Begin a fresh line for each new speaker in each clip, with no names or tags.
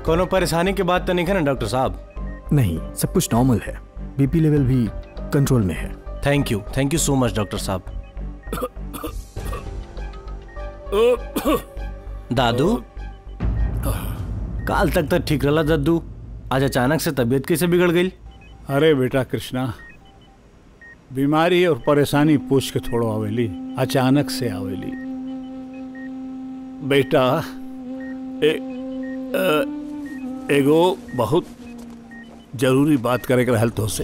कोनो परेशानी के बात तो नहीं है ना डॉक्टर साहब
नहीं सब कुछ नॉर्मल है बीपी लेवल भी कंट्रोल में है
thank you thank you so much doctor साहब दादू काल तक तो ठीक रहा दद्दू आज अचानक से तबीयत कैसे बिगड़ गई
अरे बेटा कृष्णा बीमारी और परेशानी पूछ के थोड़ो आवेली अचानक से आवेली बेटा ए, अ, एगो बहुत जरूरी बात करे के रहल तो से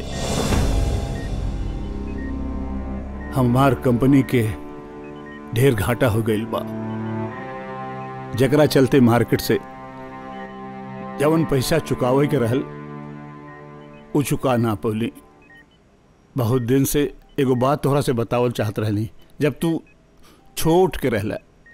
हमार कंपनी के ढेर घाटा हो गईल बा जकरा चलते मार्केट से जवन पैसा चुकावे के रहल उ चुका ना पौली बहुत दिन से एगो बात तोहरा से बतावल चाहत रहली जब तू छोट के रहला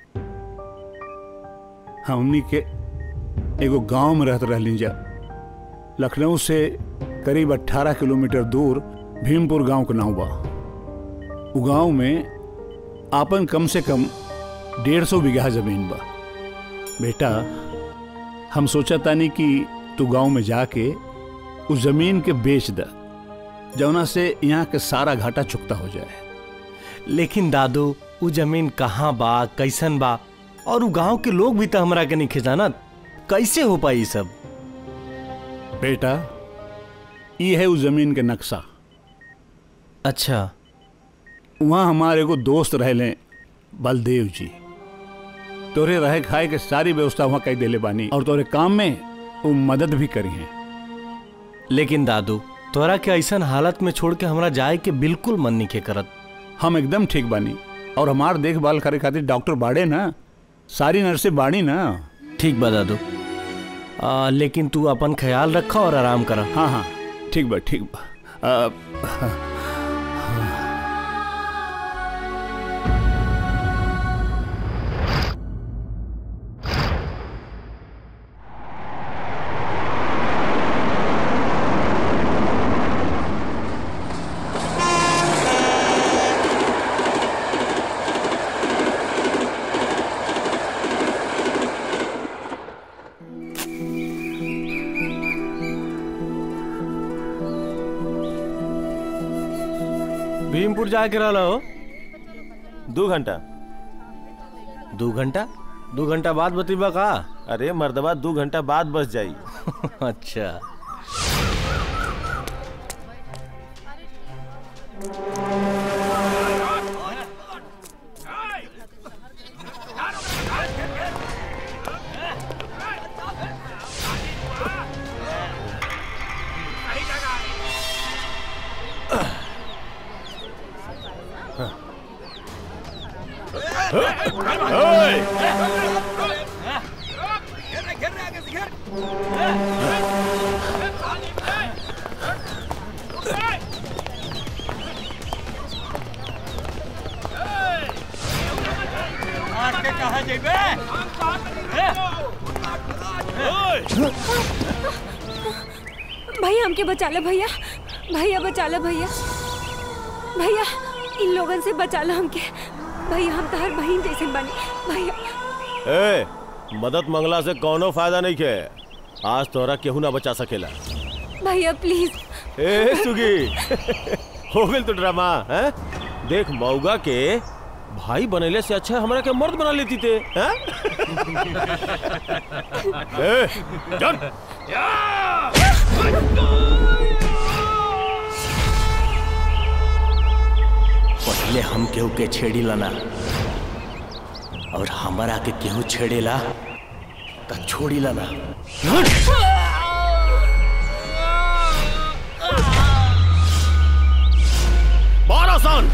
हमनी के एगो गांव में रहत रहली जब लखनऊ से करीब 18 किलोमीटर दूर भीमपुर गांव के नाव बा उ गांव में आपन कम से कम डेढ़ सौ बीघा जमीन बा बेटा हम सोचा तानी कि तू गांव में जाके उस जमीन के बेच द जौना से यहाँ के सारा घाटा चुकता हो जाए
लेकिन दादू वो जमीन कहाँ बा कैसन बा और वो गांव के लोग भी तो हमरा के नहीं खिजानत कैसे हो पाई ई सब
बेटा ये है उस जमीन के नक्शा
अच्छा
वहाँ हमारे एगो दोस्त रहले बलदेव जी तोरे रहे खाए के सारी व्यवस्था वहाँ कई देले बानी और तोरे काम में वो मदद भी करी है
लेकिन दादू तोरा के ऐसन हालत में छोड़ के हमरा जाए के बिल्कुल मन नहीं के करत
हम एकदम ठीक बानी और हमार देखभाल करे खातिर डॉक्टर बाड़े ना सारी नर्सें बाड़ी ना
ठीक बा दादू आ, लेकिन तू अपन ख्याल रखा और आराम करा
हाँ हाँ ठीक बा ठीक बा आ,
भीमपुर जाके रहा हो
दो घंटा
दो घंटा दो घंटा बाद बतीबा का
अरे मर्दबा दो घंटा बाद बस जाई
अच्छा
भैया हमके बचा लो भैया भैया बचा लो भैया भैया इन लोगन से बचा लो हमके भैया हम तहर बहन जैसे बने भैया
ए मदद मंगला से कोनो फायदा नहीं के आज तोरा केहू ना बचा सकेला
भैया प्लीज
ए सुगी हो गइल तो ड्रामा हैं देख मौगा के भाई बनेले से अच्छा हमरा के मर्द बना लेती थे हैं ए चल
पहले हम केहू के छेड़ी लाना और हमारा के केहू छेड़ेला तो छोड़ी लाना
बारह सन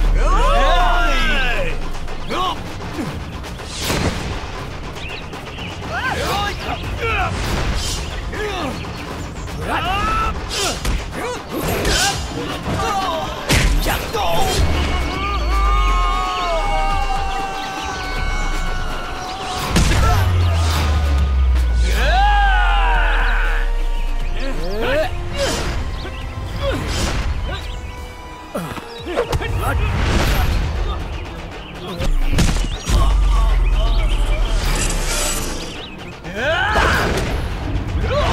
Yeah!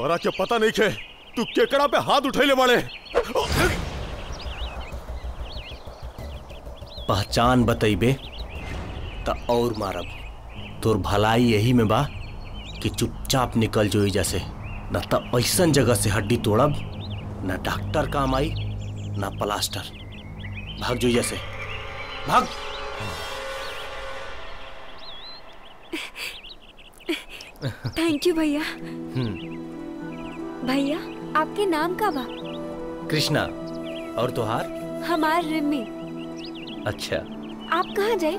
तोहरा के पता नहीं खे तू केकड़ा पे हाथ उठैले बाड़े
पहचान बतैबे त और मारब तोर भलाई यही में बा कि चुपचाप निकल जो एजा से न त ऐसन जगह से हड्डी तोड़ब न डॉक्टर काम आई न प्लास्टर भाग जो एजा से भाग
थैंक यू भैया भैया आपके नाम का बा
कृष्णा और तोहार
हमार रिमी
अच्छा
आप कहाँ जाए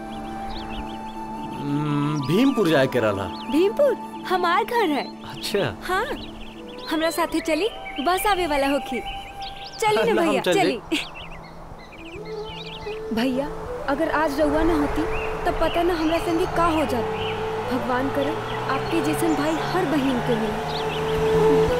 हम्म, भीमपुर जाए के रहा
भीमपुर हमार घर है
अच्छा
हाँ हमरा साथे चली बस आवे वाला होखी चली ना
ना, हम
भैया
चल
चली भैया अगर आज रउआ ना होती तब पता ना हमरा संगे का हो जात भगवान करे आपके जैसन भाई हर बहन के मिले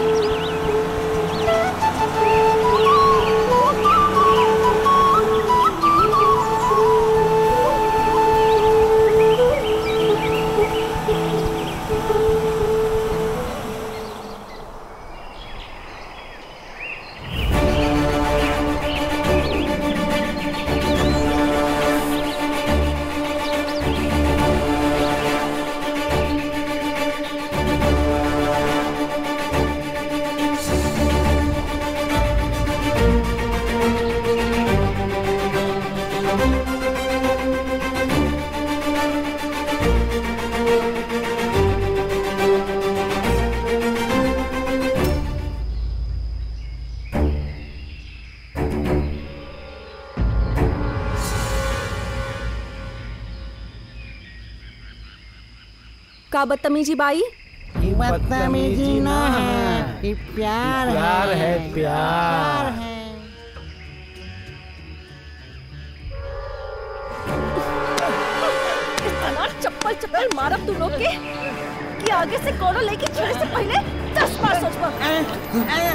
का बदतमीजी बाई
बदतमीजी ना है ये प्यार है
प्यार है प्यार
है
इतना चप्पल चप्पल मारब तू लोग के कि आगे से कोनो लेके छेड़े से पहले दस बार सोचबा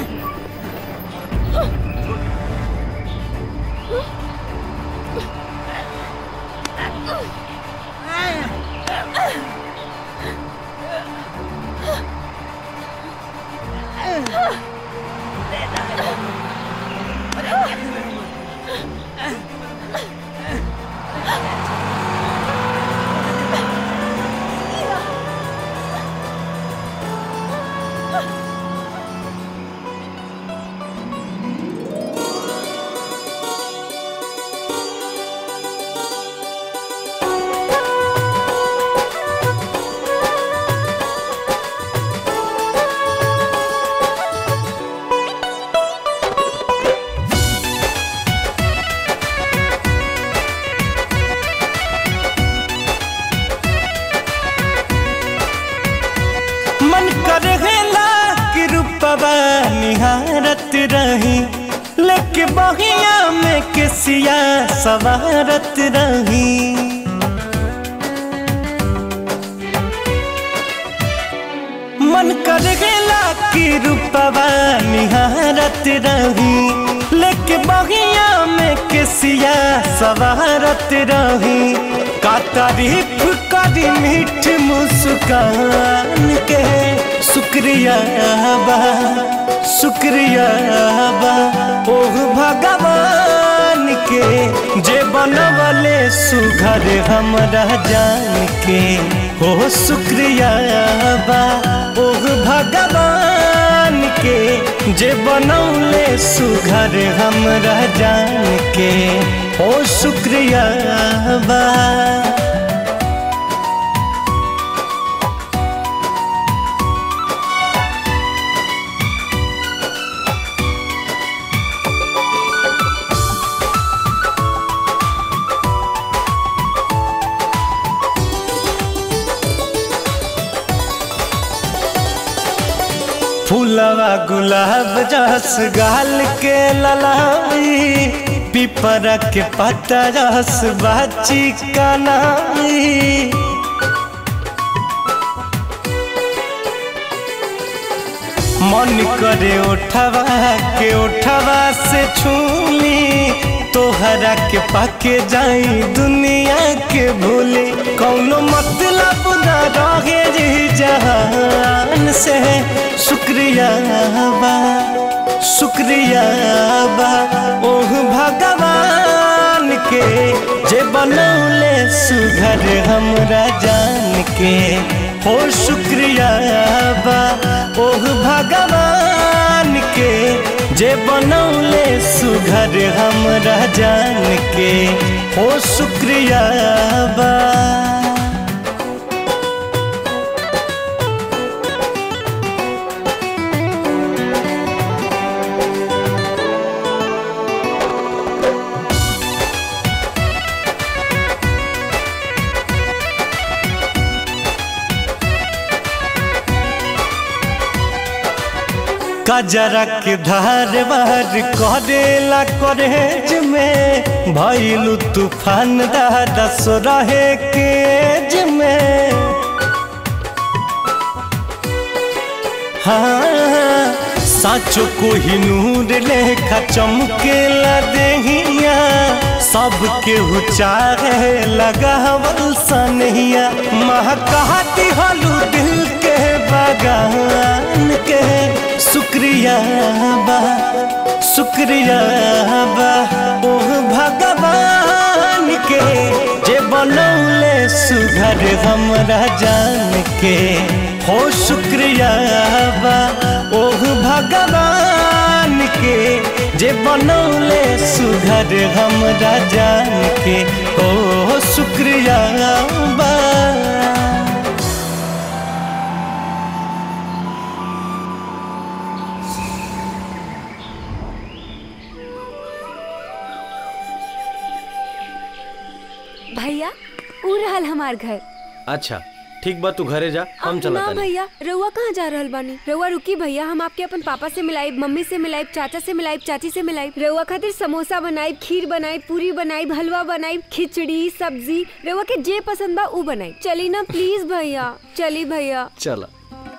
मन करेला कि रूपवा निहारत रही लेके बहिया में केसिया सवारत रही मन करेला कि रूपवा निहारत रही लेके बहिया में केसिया सवारत रही का तारीफ करी मीठ मुस्कान के शुक्रिया बा शुक्रिया बा ओह भगवान के जे बनवले सुघर हमरा जान के हो शुक्रिया बा ओह भगवान के जे बनौले सुघर हमरा जान के हो शुक्रिया बा फूलवा गुलाब जस गाल के ललाई पिपरा के पत्ता रस बाची कनाई मन करे उठवा के उठवा से छूली तोहर कजरा के पाके जाई दुनिया के भूले कौनो मतलब न रहे जी जहान से शुक्रिया बा शुक्रिया बा ओह भगवान के जे बनौले सुघर हमरा जान के हो शुक्रिया बा ओह भगवान के जे बनौले सुघर हमरा जान के हो शुक्रिया बा कजरा के धार बार करेला करेज में भैलू तूफान दादा सो रहे केज में हाँ साचो को ही नूर लेखा चमकेला देहिया सबके चाहे लगावल सनहिया महकाती हलू दिल के बगान के शुक्रिया बा शुक्रिया बा ओह भगवान के जे बनौले सुघर हमरा जान के हो शुक्रिया बा ओह भगवान के जे बनौले सुघर हमरा जान के हो शुक्रिया बा
भैया उ रहल हमार घर
अच्छा ठीक बा तू घरे जा हम चला
ना भैया रउआ कहाँ जा रहल बानी रउआ रुकी भैया हम आपके अपन पापा से मिलाइब मम्मी से मिलाइब चाचा से मिलाइब चाची से मिलाइब रउआ खातिर समोसा बनाइब खीर बनाइब पूरी बनाइब हलवा बनाइब खिचड़ी सब्जी रउआ के जे पसंद बा उ बनाइब चली ना प्लीज भैया चली भैया
चला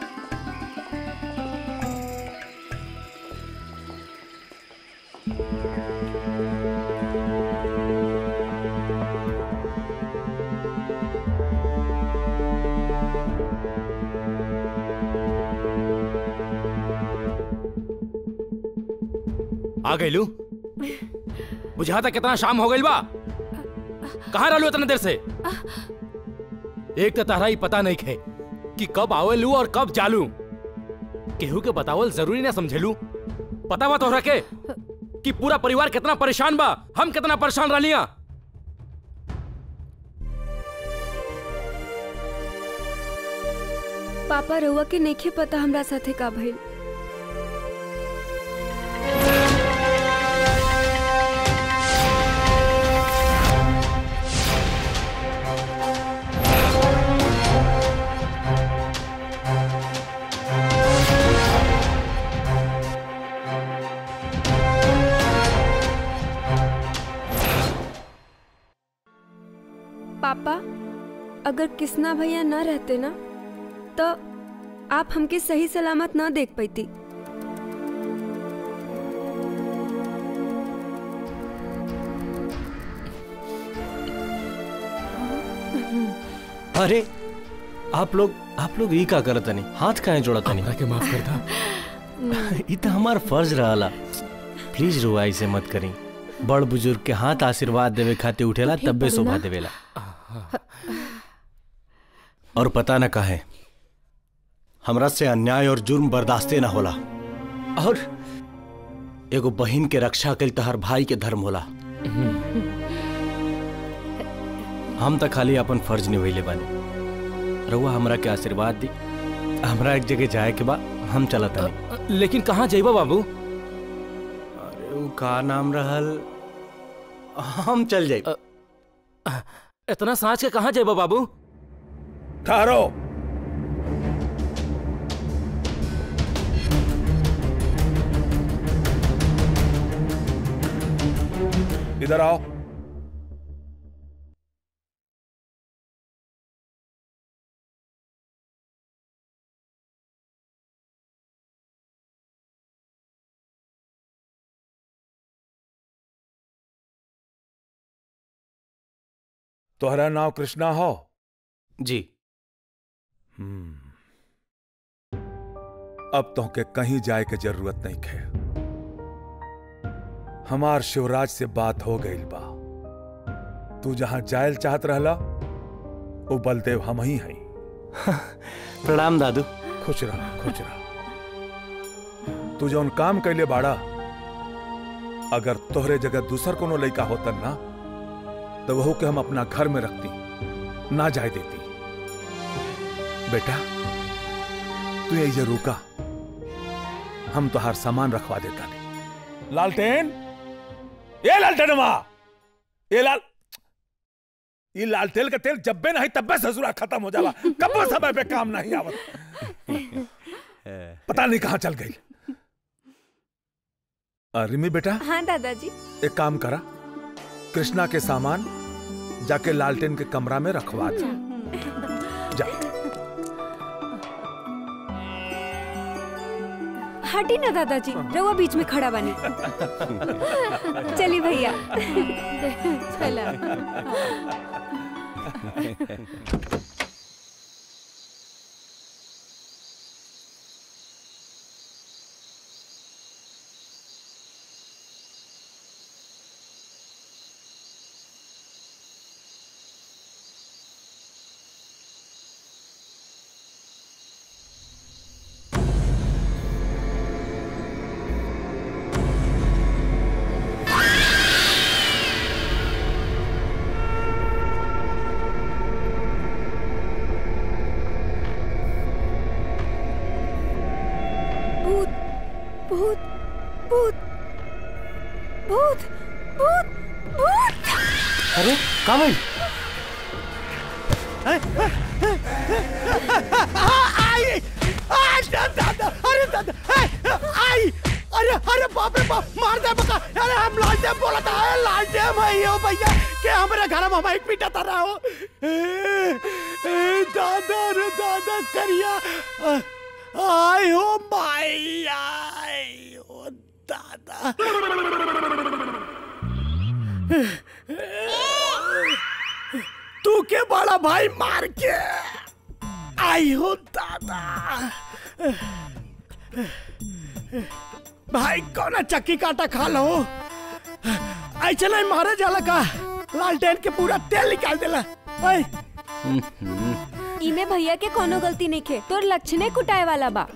आ गइलू बुझाता कितना शाम हो गइल बा कहाँ रहलू इतना देर से एक तो तारा ही पता नहीं खे कि कब आवेलू और कब जालू केहू के बतावल जरूरी ना समझेलू पता बा तोहरा के कि पूरा परिवार कितना परेशान बा हम कितना परेशान रहलिया
पापा रउआ के नइखे पता हमरा साथे का भइल पापा अगर किसना भैया न रहते ना तो आप हमके सही सलामत न देख पाती
अरे आप लोग आप लोग ई का करत नहीं हाथ काहे जोड़त नहीं
के माफ कर दा
ई तो हमार फर्ज रहला प्लीज रुआ ऐसे मत करी बड़ बुजुर्ग के हाथ आशीर्वाद देवे खातिर उठेला तब्बे शोभा देवेला और पता न काहे हमरा से अन्याय और जुर्म बर्दाश्ते ना होला और एगो बहिन के रक्षा कल तो हर भाई के धर्म होला हम तो खाली अपन फर्ज निभैले बानी रउआ हमरा के आशीर्वाद दी हमरा एक जगह जाए के बा हम चलत नहीं
लेकिन कहाँ जाइबा बाबू
अरे उ का नाम रहल हम चल जाए
इतना साँच के कहाँ जाइबा बाबू
ठहरो इधर आओ
तोहरा नाव कृष्णा हो
जी
हम्म अब तोहके कहीं जाए के जरूरत नहीं है हमार शिवराज से बात हो गई बा तू जहां जायल चाहत रहला वो बलदेव हम ही हई
प्रणाम दादू
खुश रह खुश रह तू जौन काम कैले बाड़ा अगर तोहरे जगह दूसर कोनो लड़का होतन ना तो वहू के हम अपना घर में रखती ना जाए देती बेटा तू यही रुका हम तुहार सामान रखवा देता नहीं लालटेन ये लालटेनवा ये लाल ये लालटेन का तेल जब बे नहीं तब बे ससुरा खत्म हो जाला कब समय पे काम नहीं आवत पता नहीं कहां चल गई अ, रिमी बेटा
हाँ दादाजी
एक काम करा कृष्णा के सामान जाके लालटेन के कमरा में रखवा दे जा
हटी ना दादाजी रहुआ बीच में खड़ा बनी चलिए भैया चला भूत भूत भूत भूत भूत भूत
अरे कामिल
आई आई दादा अरे दादा आई अरे अरे बाप रे बाप मार दे बका अरे हम लालटे बोला था अरे लालटे भाई हो भैया के हमारे घर में हम एक पीटा था रहा हो ए, ए, दादा रे दादा करिया आई हो माई आई हो दादा तू के बड़ा भाई मार के आई हो दादा भाई कौन चक्की काटा खा लो ऐसे नहीं मारे जाला का लालटेन के पूरा तेल निकाल देला ओए
इमे भैया के कोनो गलती नहीं खे तोर लक्षणे कुटाए वाला बा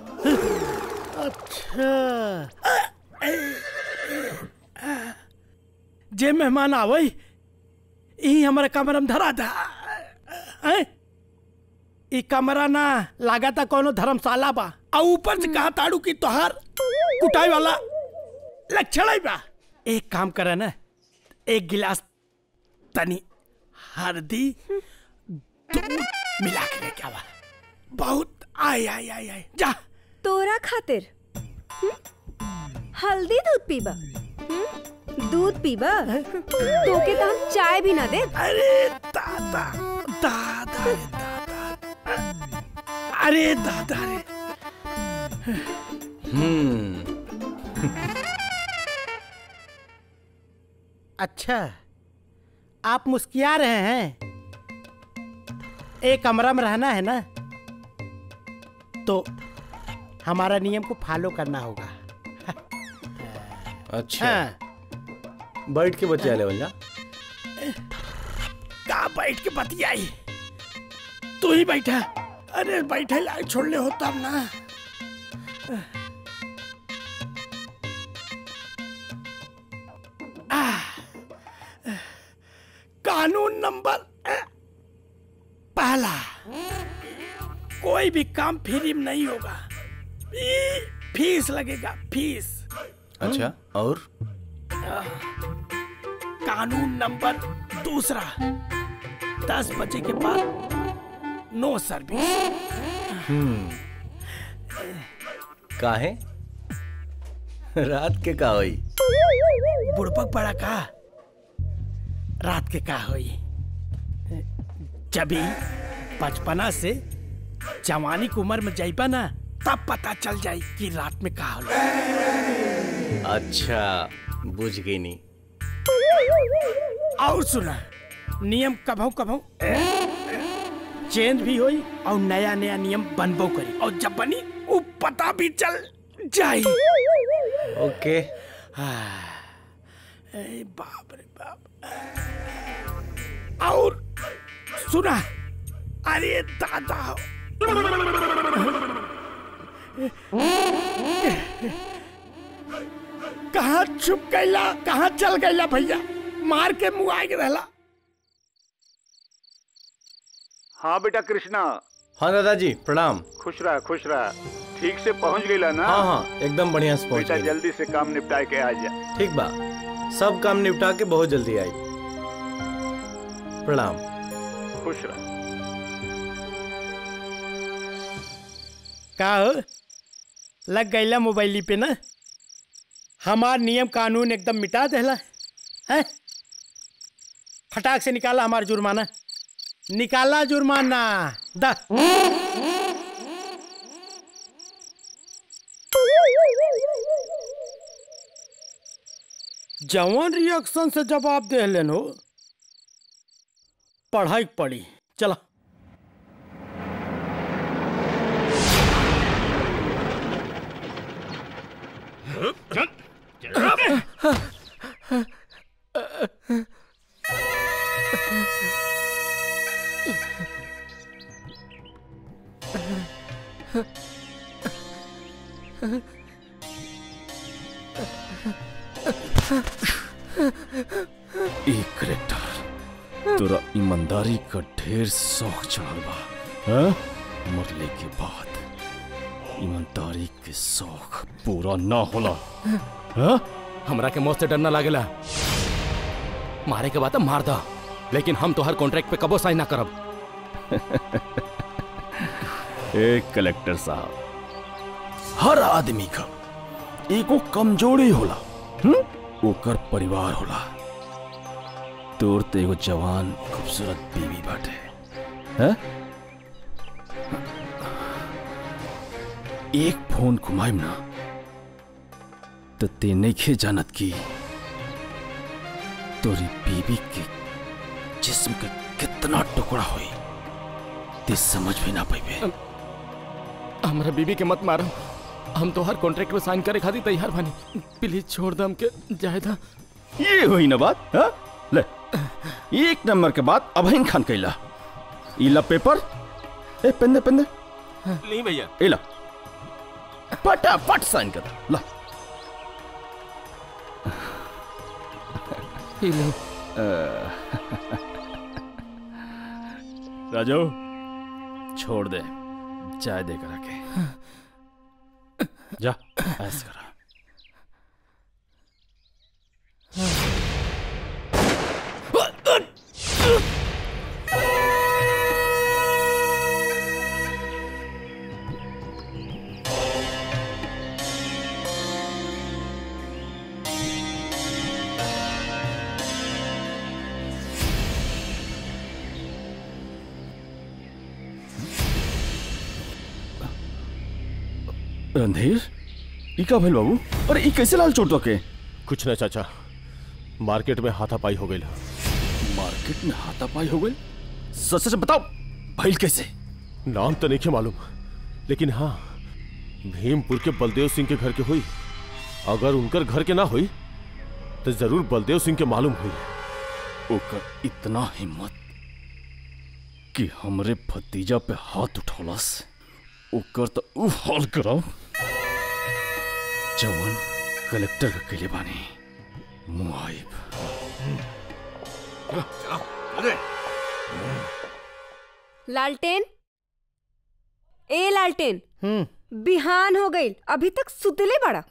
जे मेहमान आवे यही हमारे कमरा में धरा था हैं? ई कमरा ना लागता कोनो धर्मशाला बा आ ऊपर से कहा ताड़ू की तोहार कुटाई वाला लक्षण ही बा एक काम करे ना एक गिलास तनी हल्दी दूध मिला के लेके आवा बहुत आई आई आई आई जा
तोरा खातिर हम्म? हल्दी दूध पीबा हम्म? दूध पीबा तोके तो हम चाय भी ना दे
अरे दादा दादा रे दादा अरे दादा रे
हम्म
अच्छा आप मुस्किया रहे हैं एक कमरा में रहना है ना तो हमारा नियम को फॉलो करना होगा
अच्छा
हाँ,
बैठ के बतिया ले जा
का बैठ के बतियाई तू ही बैठा अरे बैठे लायक छोड़ ले होता ना आह, कानून नंबर अ, पहला कोई भी काम फ्री में नहीं होगा फी- फीस लगेगा फीस
अच्छा और
कानून नंबर दूसरा दस बजे के बाद नो सर्विस
हम्म काहे रात के का होई
बुड़पक पड़ा का रात के का होई जबी बचपना से जवानी की उम्र में जाइबा ना तब पता चल जाई कि रात में का होला
अच्छा बुझ गई नी
और सुना नियम कभौ कभौ चेंज भी होई और नया नया नियम बनबो करी और जब बनी वो पता भी चल जाई
ओके
ए बाप रे बाप और सुना अरे दादा कहाँ छुप गईला कहाँ चल गईला भैया मार के मुँह आगे रहला
हाँ बेटा कृष्णा
हाँ दादाजी प्रणाम
खुश रहा खुश रहा ठीक से पहुंच गईला ना
हाँ हाँ एकदम बढ़िया से पहुंच
बेटा
गई
जल्दी से काम निपटा के आ जा
ठीक बा सब काम निपटा के बहुत जल्दी आई प्रणाम
खुश रहा
का हो लग गईला मोबाइली पे ना हमार नियम कानून एकदम मिटा देला है फटाक से निकाला हमार जुर्माना निकाला जुर्माना दा जवान रिएक्शन से जवाब दे लेन हो पढ़ाई पड़ी चला
एक करेक्टर तोरा ईमानदारी का ढेर शौक चढ़ल बा हाँ? मरले के बाद ईमानदारी के शौक पूरा ना होला हाँ?
हमरा के मौत से डर ना लागेला मारे के बाद मार दा लेकिन हम तो हर कॉन्ट्रैक्ट पे कबो साइन ना करब
एक कलेक्टर साहब हर आदमी का एगो कमजोरी होला हुँ? ओकर परिवार होला तोर तो एगो जवान खूबसूरत बीवी बाटे हैं? एक फोन घुमाइम ना तो ते नइखे जानत की तोरी बीवी के जिस्म के कितना टुकड़ा होई ते समझ भी ना पाइबे
हमरा बीबी के मत मारो हम तो हर कॉन्ट्रैक्ट में साइन करे खातिर तैयार बानी प्लीज छोड़ दम के जाए दा
ये हुई ना बात हा? ले एक नंबर के बाद अभइन खान कैला इला पेपर ए पेंदे पेंदे
नहीं भैया
इला फटाफट साइन कर ला राजू छोड़ दे चाय दे कर आके जा ऐसा करा रणधीर ई का भइल बाबू अरे ई कैसे लाल चोट के
कुछ ना चाचा मार्केट में हाथापाई हो गई
मार्केट में हाथापाई हो गई सच सच बताओ भइल कैसे
नाम तो नहीं मालूम लेकिन हाँ भीमपुर के बलदेव सिंह के घर के हुई अगर उनकर घर के ना हुई तो जरूर बलदेव सिंह के मालूम हुई
ओकर इतना हिम्मत कि हमरे भतीजा पे हाथ उठौलस ओकर तो उ हाल कराओ जवन कलेक्टर के केले बानी मुआइब
लालटेन ए लालटेन बिहान हो गई अभी तक सुतले बड़ा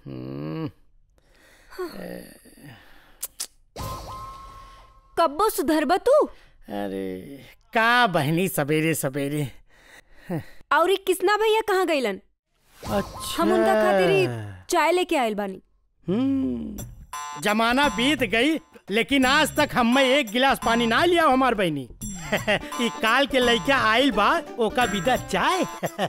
कब्बो सुधरब तू
अरे का बहनी सवेरे सवेरे
और ई किसना भैया कहाँ गईलन
अच्छा
हम उनका खातिर ही चाय लेके आयल बानी
हम्म, जमाना बीत गई लेकिन आज तक हम में एक गिलास पानी ना लिया हमार बहनी ई काल के लइका आइल बा ओका विदा चाय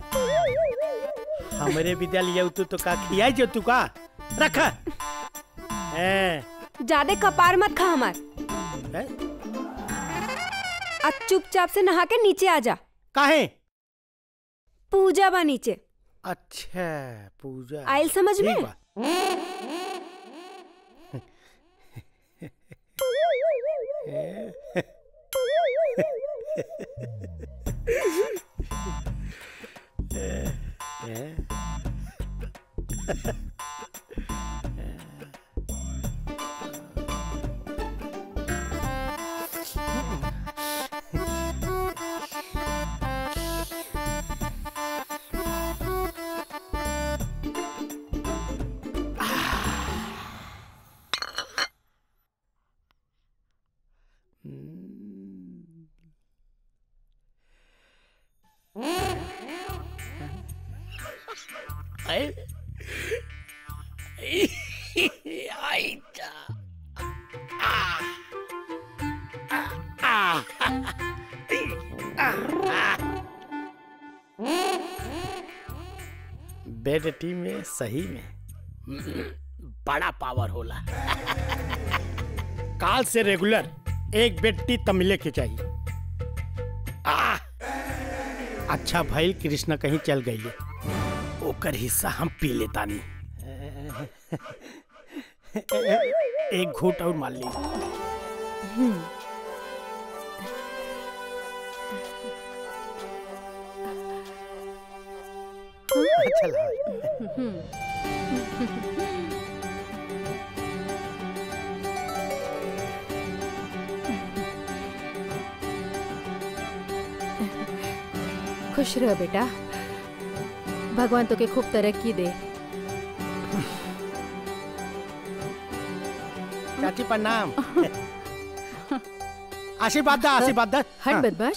हमरे विदा लिया तू तो का खियाई जो तू का रख
ज्यादा कपार मत खा हमार आज चुपचाप से नहा के नीचे आ जा
काहे
पूजा बा नीचे
अच्छा पूजा
आयल समझ में
ठीक बा।
आई जा
बेडटी में सही में बड़ा पावर होला काल से रेगुलर एक बेडटी तो मिले के चाहिए आ, अच्छा भाई कृष्णा कहीं चल गई ओकर हिस्सा हम पी लेतानी एक घूट और मार ली
खुश रह बेटा भगवान तो के खूब तरक्की दे
चाची प्रणाम आशीर्वाद दा आशीर्वाद दा
हट बदमाश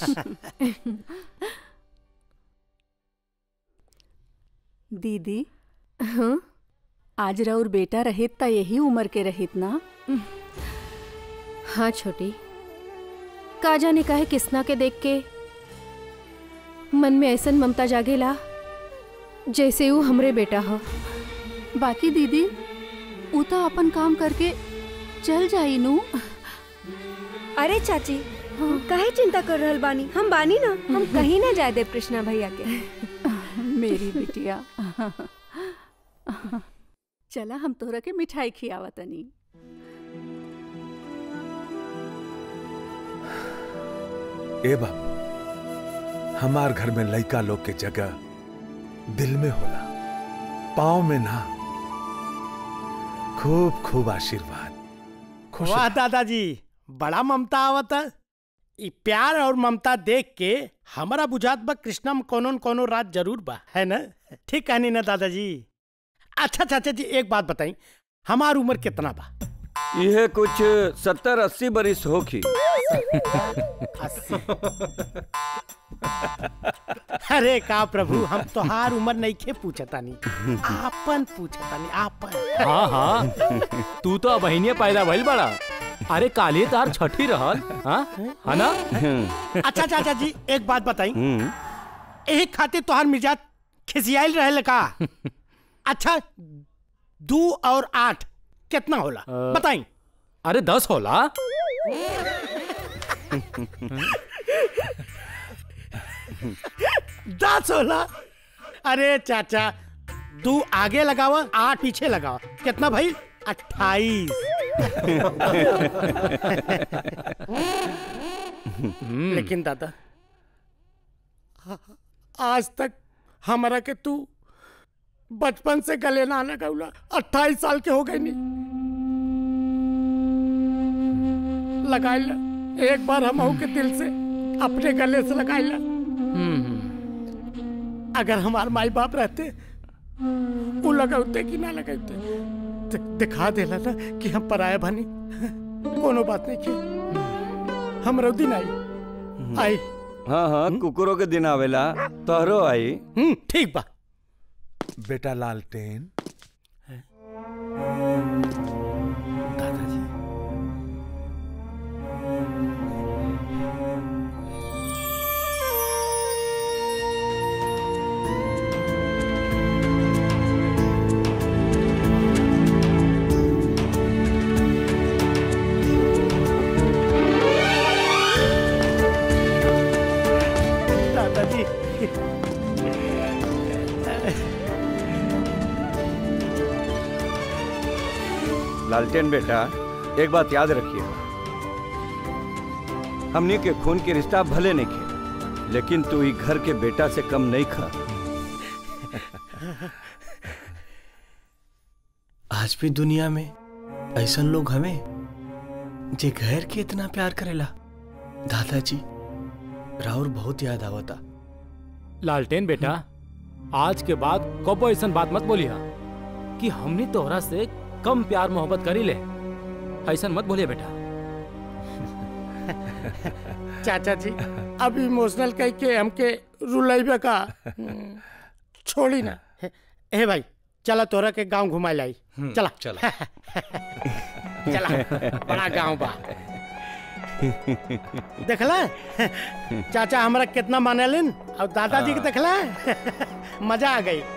दीदी
हाँ
आज राउर बेटा रहित त यही उम्र के रहित ना
हाँ छोटी का जाने काहे किसना के देख के मन में ऐसन ममता जागेला जैसे वो हमरे बेटा हो
बाकी दीदी ऊ तो अपन काम करके चल जाई नू
अरे चाची काहे चिंता कर रहल बानी हम बानी ना हम कहीं ना जाए देव कृष्णा भैया के
मेरी बिटिया चला हम तोहरा के मिठाई खियावा तनी
ए बाबू हमार घर में लइका लोग के जगह दिल में होला पाँव में ना खूब खूब आशीर्वाद खुश
वाह दादाजी बड़ा ममता आवत है ई प्यार और ममता देख के हमारा बुझात बा कृष्णा में कोनो न कोनो रात जरूर बा है ना ठीक कहनी ना दादाजी अच्छा चाचा जी एक बात बताई हमार उम्र कितना बा
यह कुछ सत्तर अस्सी बरिस होखी
अरे का प्रभु हम तोहार उम्र नहीं खे पूछतानी आपन पूछतानी आपन
हाँ हाँ तू तो बहनिया पैदा भइल बड़ा अरे काली तार छठी रहल हाँ है ना
अच्छा चाचा जी एक बात बताई
हम्म,
एक खातिर तोहार मिजाज खिसियाइल रहे का अच्छा दो और आठ कितना होला बताई
अरे दस होला
दस होला अरे चाचा दो आगे लगावा आठ पीछे लगावा कितना भाई अट्ठाईस लेकिन दादा आज तक हमारा के तू बचपन से गले ना आना गौला अट्ठाईस साल के हो गए नहीं लगाई ला एक बार हम के दिल से अपने गले से लगाई ला अगर हमारे माई बाप रहते वो लगाते कि ना लगाते दि- दिखा देला ना कि हम पराया बनी कोनो बात नहीं की हम दिन आई आई
हाँ हाँ कुकुरों के दिन आवेला तोहरो आई
ठीक बा
बेटा लालटेन
हाँ
लालटेन बेटा एक बात याद रखिए हमनी के खून के रिश्ता भले नहीं खे लेकिन तू ही घर के बेटा से कम नहीं खा
आज भी दुनिया में ऐसा लोग हमें जे घर के इतना प्यार करेला दादाजी राहुल बहुत याद आवता
लालटेन बेटा आज के बाद कबो ऐसा बात मत बोलिया कि हमने तोहरा से कम प्यार मोहब्बत करी ले ऐसा मत बोलिए बेटा
चाचा जी अब इमोशनल कह के हमके रुलाइबे का छोड़ी ना हे, हे भाई चला तोरा के गांव घुमा लाई चला
चला
चला बड़ा गांव बा देखला चाचा हमरा कितना मानेलिन और दादाजी के देखला मजा आ गई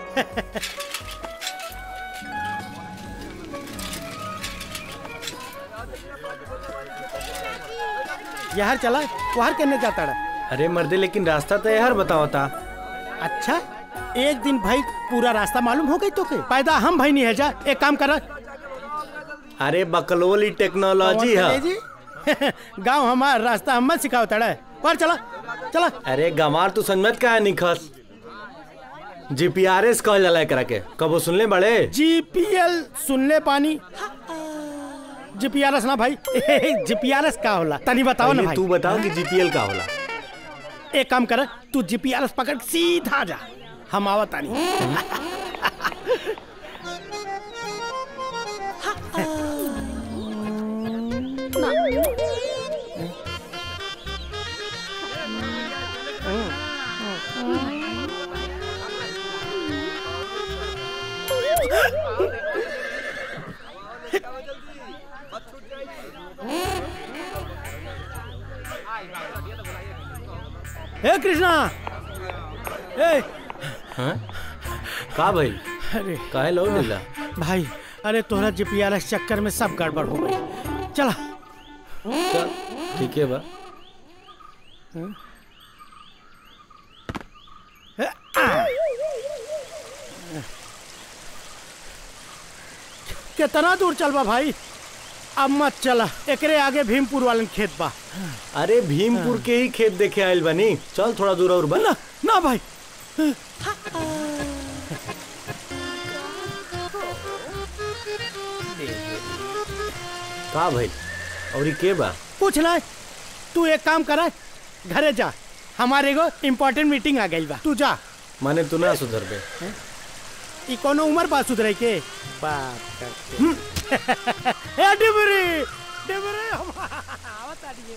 यार चला वहां करने जाता रहा
अरे मर्दे लेकिन रास्ता तो यार बताओ था
अच्छा एक दिन भाई पूरा रास्ता मालूम हो गई तो के पैदा हम भाई नहीं है जा एक काम कर
अरे बकलोली टेक्नोलॉजी है
गांव हमार रास्ता हम मत सिखाओ तड़ा पर चला चला
अरे गमार तू समझ का है निखस जीपीआरएस कहल जाला एकरा के कबो सुनले बड़े
जीपीएल सुनले पानी जीपीआरएस ना भाई जीपीआरएस का होला तनी बताओ ना
पहले
भाई
तू बताओ कि जीपीएल का होला
एक काम कर तू जीपीआरएस पकड़ सीधा जा हम आवत तानी हे कृष्णा ए
हाँ? का भाई
अरे
काहे लो नीला
भाई अरे तोहरा जीपीआरएस चक्कर में सब गड़बड़ हो गई चला
चल ठीक है बा
कितना दूर चलबा भाई अब मत चला एकरे आगे भीमपुर वालन खेत बा
अरे भीमपुर के ही खेत देखे आयल बनी चल थोड़ा दूर और बन
ना ना भाई
का भाई और ये के बा
कुछ ना तू एक काम कर घरे जा हमारे एगो इम्पोर्टेंट मीटिंग आ गई बा तू जा
माने तू ना सुधर बे
ई कोनो उम्र बा सुधरे के बात करते ए डिबरी डिबरी हम आवत आडिए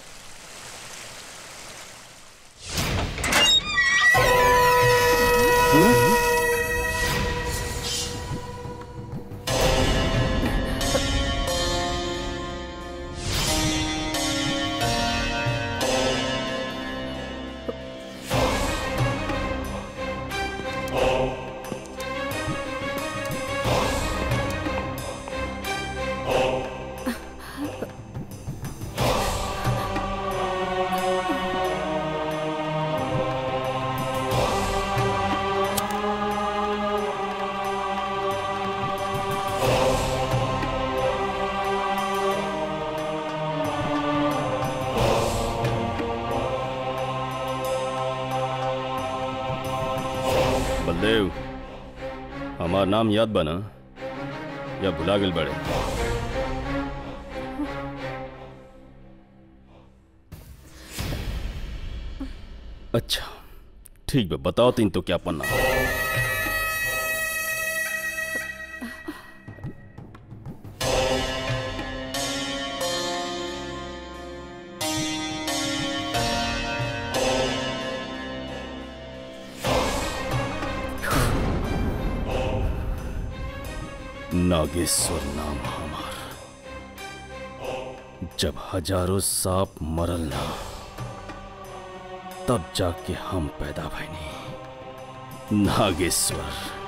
बलदेव हमार नाम याद बना या भुला गेल बड़े अच्छा ठीक बा बताओ तीन तो क्या पन्ना नागेश्वर नाम हमार जब हजारों सांप मरल ना तब जाके हम पैदा भइनी नागेश्वर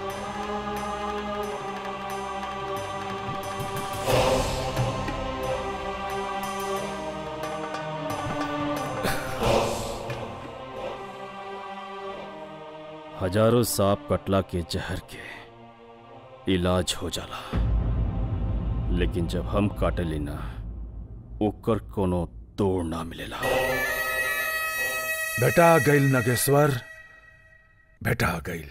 हजारों सांप कटला के जहर के इलाज हो जाला लेकिन जब हम काटेली ना ओकर कोनो तोड़ ना मिलेला
बेटा गईल नगेश्वर बेटा गईल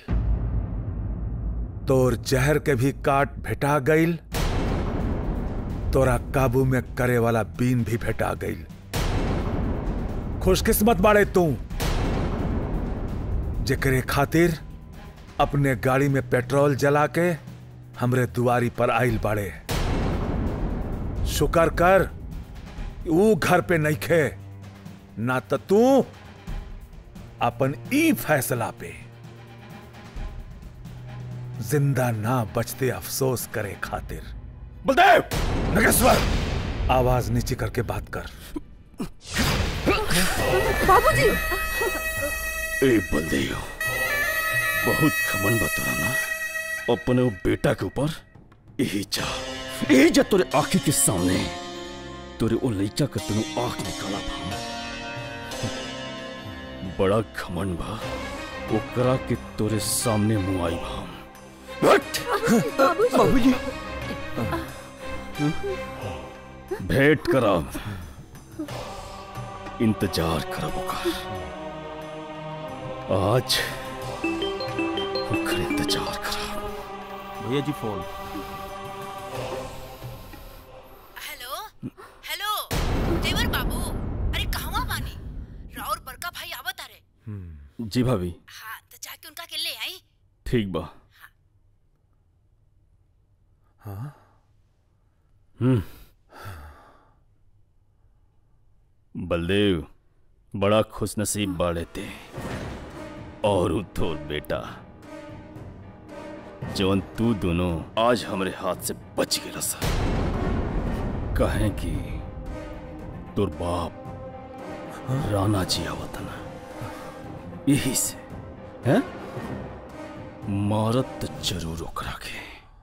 तोर जहर के भी काट भेटा गईल तोरा काबू में करे वाला बीन भी भेटा गईल खुशकिस्मत बाड़े तू जेकरे खातिर अपने गाड़ी में पेट्रोल जला के हमरे दुआरी पर आइल बाड़े शुक्र कर ऊ घर पे नहीं खे ना तो तू अपन ई फैसला पे जिंदा ना बचते अफसोस करे खातिर बलदेव नगेश्वर आवाज नीचे करके बात कर
बाबूजी
ए बलदेव बहुत खमन बतरा ना अपने वो बेटा के ऊपर यही जा यही जा तोरे आंखी के सामने तोरे वो लइका के तनु आंख निकाला बा बड़ा घमंड बा ओकरा के तोरे सामने मुंह आई बा
बाबूजी
भेंट करब इंतजार करब ओकर आज ओकर इंतजार करब
भैया जी फोन
हेलो देवर बाबू अरे कहवा बानी राउर बड़का भाई आवत अरे
जी भाभी
हाँ तो जाके उनका के ले आई
ठीक बा
हाँ
हम्म बलदेव बड़ा खुश नसीब बाड़े थे और उ तोर बेटा जवन तू दोनों आज हमरे हाथ से बच गए सा कहें कि तोर बाप राणा जी आवत ना यही से हैं मारत तो जरूर ओकरा के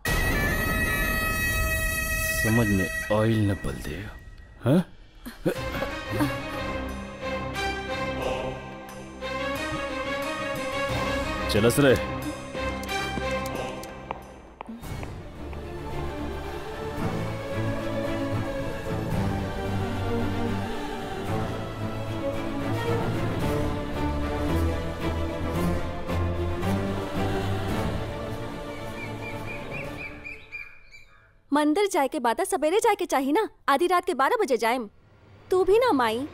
समझ में आइल न बलदेव हैं चलस रे
मंदिर जाए के बाद सवेरे जाए के चाहिए ना आधी रात के बारह बजे जाए तू भी ना माई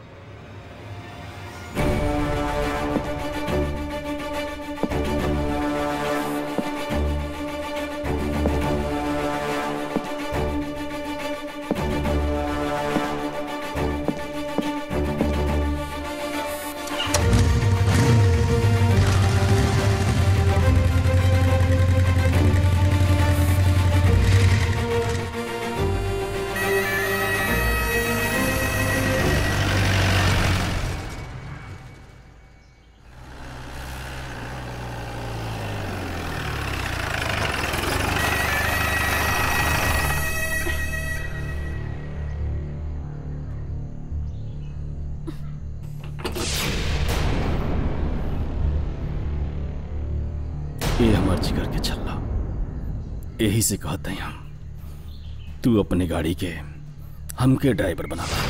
ये हमार जिगर के छल्ला यही से कहते हैं हम तू अपने गाड़ी के हमके ड्राइवर बना ला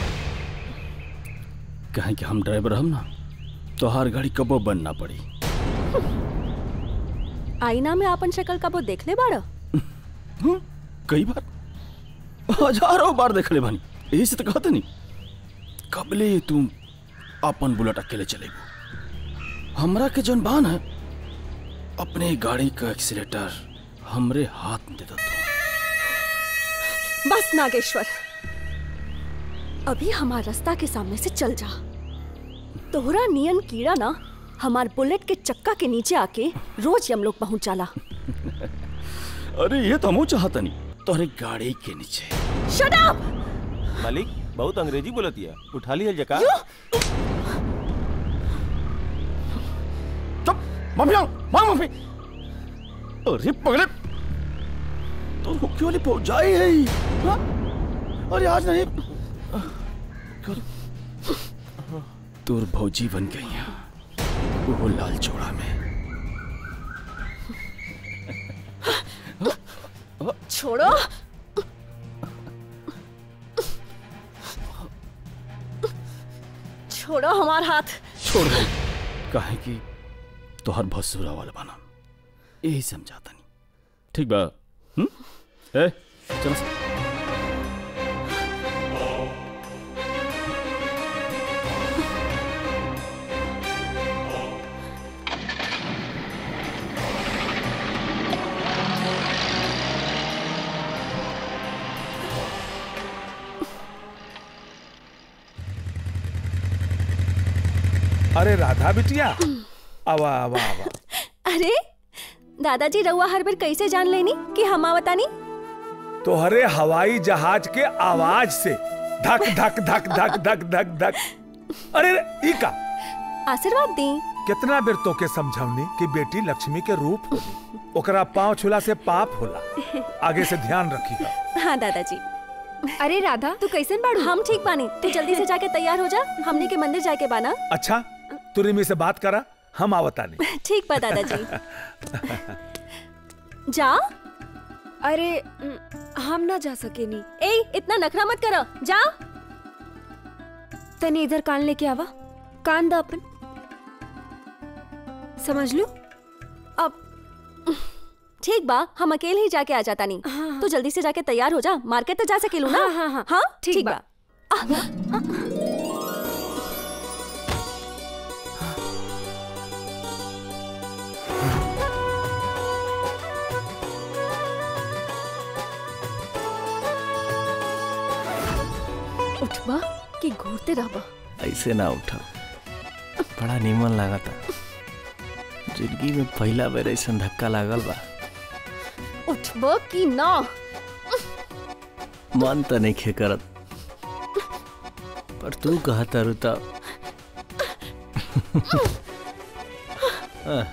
कहें कि हम ड्राइवर हम ना तो हर गाड़ी कबो बंद ना पड़ी
आईना में आपन शक्ल कबो देख ले बाड़ा
कई बार हजारों बार देख ले बानी यही से तो कहते नहीं कबले तू अपन बुलेट अकेले चलेबू हमरा के जौन बान है अपने गाड़ी का एक्सीलेटर हमरे हाथ में दे दो
बस नागेश्वर अभी हमार रास्ता के सामने से चल जा तोहरा नियन कीड़ा ना हमार बुलेट के चक्का के नीचे आके रोज हम लोग पहुंच जाला
अरे ये तो हम चाहता नहीं तोहरे गाड़ी के नीचे
शट अप
मालिक बहुत अंग्रेजी बोलती है उठा लिया जका
मम्मी आओ मां मम्मी अरे पगले तो हुक्की वाली पहुंच जाई है ही। हाँ? अरे आज नहीं कर तोर भौजी बन गई हैं वो लाल चोड़ा में
छोड़ो छोड़ो हमार हाथ
छोड़ दो काहे कि तोहर भसुरा वाला बना यही समझाता नहीं ठीक बा हम्म ए चल
अरे राधा बिटिया आवा आवा आवा
अरे दादाजी रउआ हर बार कैसे जान लेनी कि हम आवतानी
तोहरे हवाई जहाज के आवाज से धक धक धक धक धक धक धक अरे रे, ई का
आशीर्वाद दी
कितना बेर तो के समझावनी कि बेटी लक्ष्मी के रूप होली ओकरा पांव छुला से पाप होला आगे से ध्यान रखी
हाँ दादाजी
अरे राधा तू कैसन बाड़ू
हम ठीक बानी तू जल्दी से जाके तैयार हो जा हमने के मंदिर जाके बाना
अच्छा तू रिमी से बात करा हम आवतानी
ठीक बा दादाजी जा
अरे उम, हम ना जा सकेनी
ए इतना नखरा मत करो जा
तने इधर कान लेके आवा कान दा अपन समझ लू
अब ठीक बा हम अकेले ही जाके आ जाता नहीं तू जल्दी से जाके तैयार हो जा मार्केट तो जा सकेलू ना
हाँ, हाँ, हाँ।
हाँ
ठीक
ठीक
बा।
बा उठबा कि घूरते रहबा
ऐसे ना उठा बड़ा नीमन लगा था जिंदगी में पहला बेर ऐसा धक्का लागल बा
उठबा कि ना
मन तो नहीं खे करत पर तू कहा तारू तो हाँ।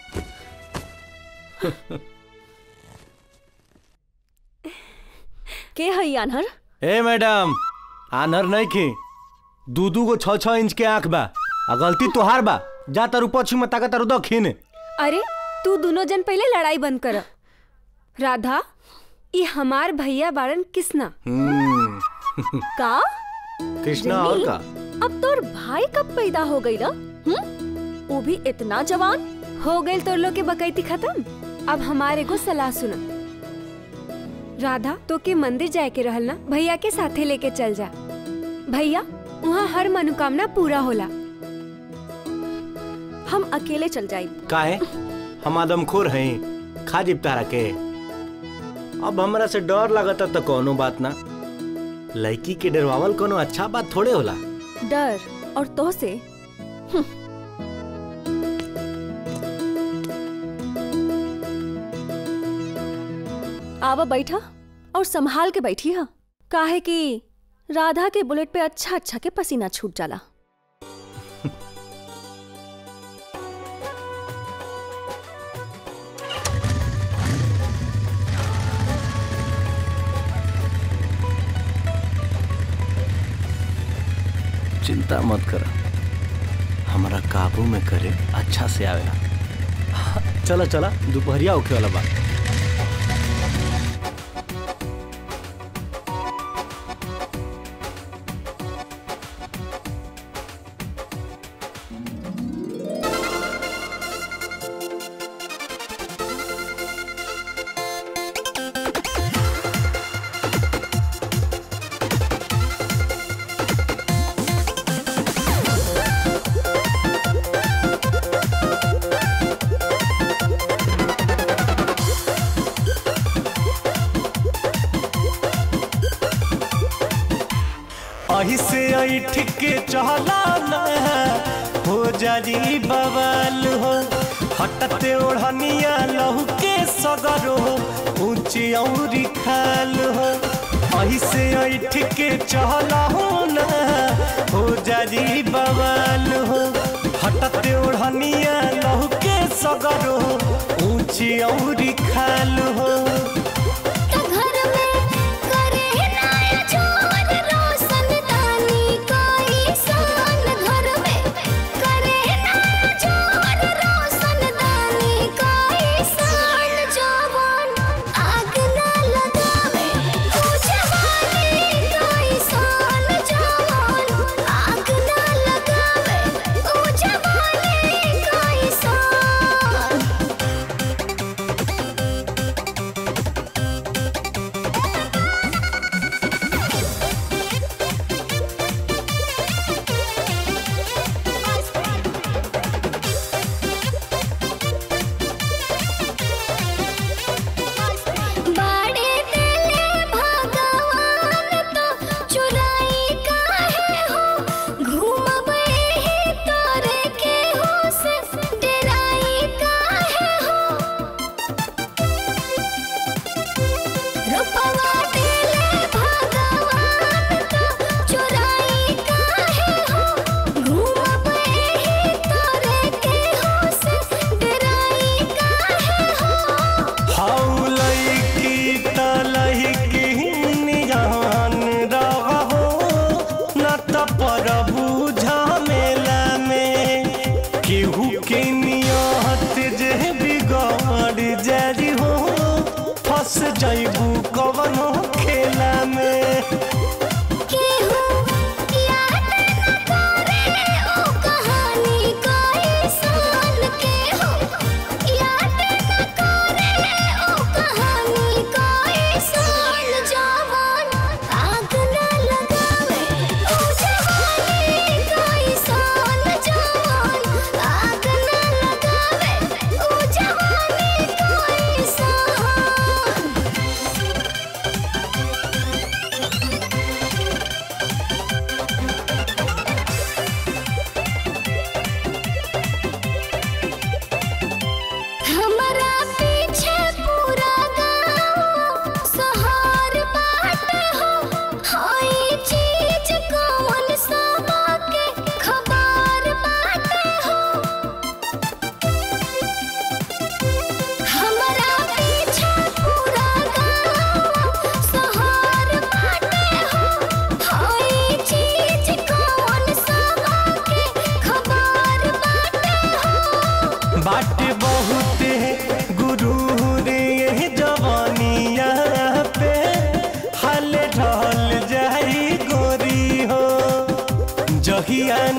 के है आनहर
ए मैडम आनर नहीं खी दू दू गो छः छः इंच के आंख बा आ गलती तोहार बा जा तारू पश्चिम में ताका तारू दक्षिण
अरे तू दोनों जन पहले लड़ाई बंद कर राधा ये हमार भैया बारन किसना
हम्म,
का
कृष्णा और का
अब तोर भाई कब पैदा हो गई ना हम्म वो भी इतना जवान
हो गई तो लोग के बकैती खत्म अब हमारे को सलाह सुना राधा तो के मंदिर जाए के रहल ना भैया के साथे लेके चल जा भैया वहाँ हर मनोकामना पूरा होला
हम अकेले चल जाए
काहे हम आदमखोर हैं खा जिब तारा के अब हमरा से डर लगता तो कोनो बात ना लड़की के डरवावल कोनो अच्छा बात थोड़े होला
डर और तो से आवा बैठा और संभाल के बैठी हा काहे कि राधा के बुलेट पे अच्छा अच्छा के पसीना छूट जाला
चिंता मत कर हमारा काबू में करे अच्छा से आवेला चला चला दोपहरिया होखे वाला बा अही से ऐठ के चला ना हो जारी बवाल हो हटते ओढ़निया लहू के सगरो ऊंची औरी खाल हो अही से ऐठ के चला हो ना हो जारी बवाल हो हटते ओढ़निया लहू के सगरो ऊंची औरी खाल हो
आग ना लगा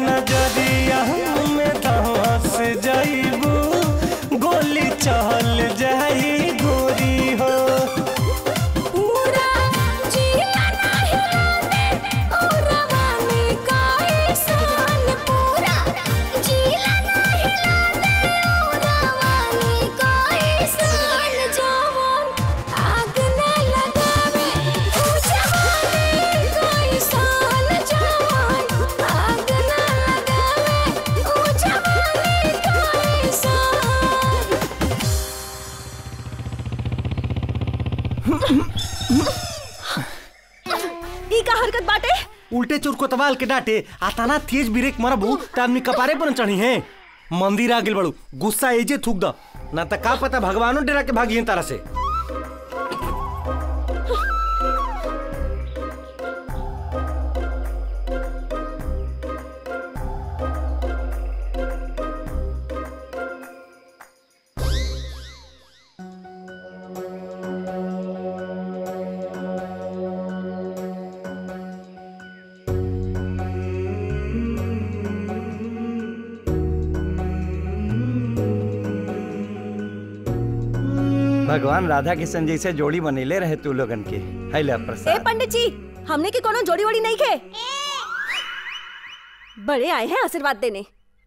नजरिया में धस जाइबू गोली चल जाई गोरी हो
पूरा जिला नाही लागे पूरा वाले का एहसान पूरा जिला नाही लागे पूरा वाले का एहसान जवान आग न लगावे ओ जवानी का एहसान जवान आग न लगावे ओ जवानी का एहसान
ई का हरकत बाटे
उल्टे चोर कोतवाल के डांटे आताना तेज ब्रेक मरबू त आदमी कपारे पर न चढ़ी है मंदिर आ गेल बड़ू गुस्सा एजे थूक द ना त का पता भगवानो डेरा के भागी तारा से
भगवान राधा कृष्ण जैसे जोड़ी बनेले रहे तू लोगन के है ले
ए
प्रसाद
पंडित जी हमने की कोनो जोड़ी वोड़ी नहीं खे बड़े आए हैं आशीर्वाद देने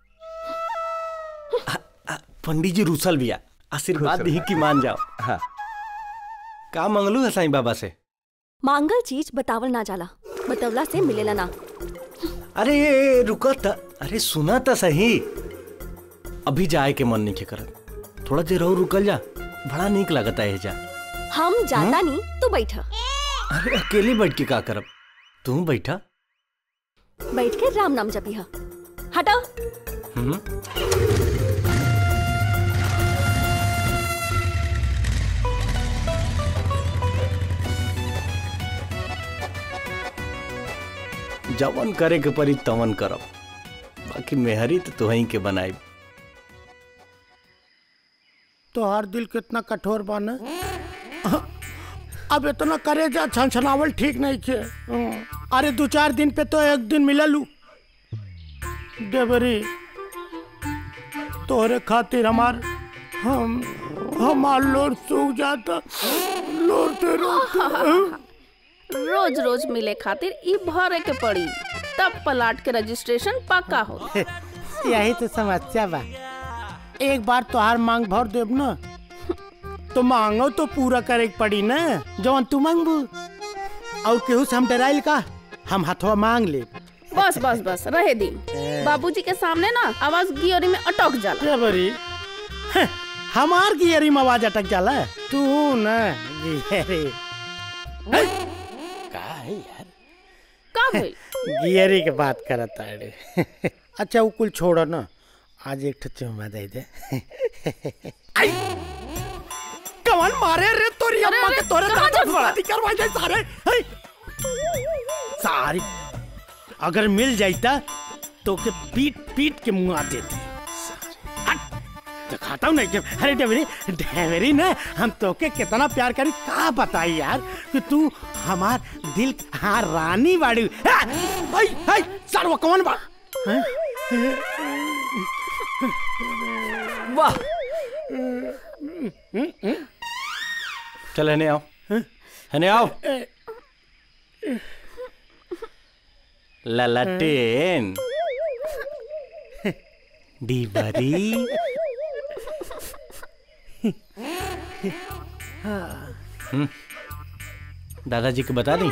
पंडित जी रूसल बिया आशीर्वाद
खुश
दी की मान जाओ
हाँ
का मंगलू है साईं बाबा से
मांगल चीज बतावल ना जाला बतवला से मिलेला ना
अरे ए, ए, रुको त अरे सुना त सही अभी जाए के मन नहीं के करत थोड़ा देर और रुकल जा बड़ा नीक लगता है जा
हम जाता नहीं तू बैठा
अरे अकेले बैठ के का करब तू बैठा
बैठ के राम नाम जपी हा हटा
हम्म जवन करे के परी तवन करब बाकी मेहरी तो तुहही के बनाई
तोहार दिल कितना कठोर बा न अब इतना करेजा छनछनावल ठीक नहीं खे हम्म। अरे दो चार दिन पे तो एक दिन मिललू देवरी तोहरे खातिर हमार हम हमार लोर सूख जाता लोरते रोते
रोज रोज मिले खातिर ई भरे के पड़ी तब पलाट के रजिस्ट्रेशन पक्का हो
यही तो समस्या बा एक बार तोहार मांग भर देब न तो मांगो तो पूरा करे के पड़ी न जवन तू मांगबू और केहू से हम डराइल का हम हथवा मांग ले
बस बस बस रहे दी बाबूजी के सामने ना आवाज गियोरी में अटक जाला
बरी हमार गियरी में आवाज अटक जाला तू न गियरी का है यार
का भइल
गियरी के बात करत अरे अच्छा वो कुल छोड़ो ना आज एक ठो चुम्मा दे दे आई कवन मारे रे तोरी
अरे,
अम्मा
अरे,
के तोरे
कहाँ
दादा
जा
शादी करवा जाए सारे है सारी अगर मिल जाता तो के पीट पीट के मुंह आ देते दिखाता हूँ नहीं कि अरे डेवरी डेवरी ना हम तोके कितना प्यार करी का बताई यार कि तू हमार दिल हाँ रानी बाड़ी हाय हाय सरवा कौन बा हैं?
वाह चल हने आओ हने आओ ललटेन डीबरी हम्म, दादाजी को बता दी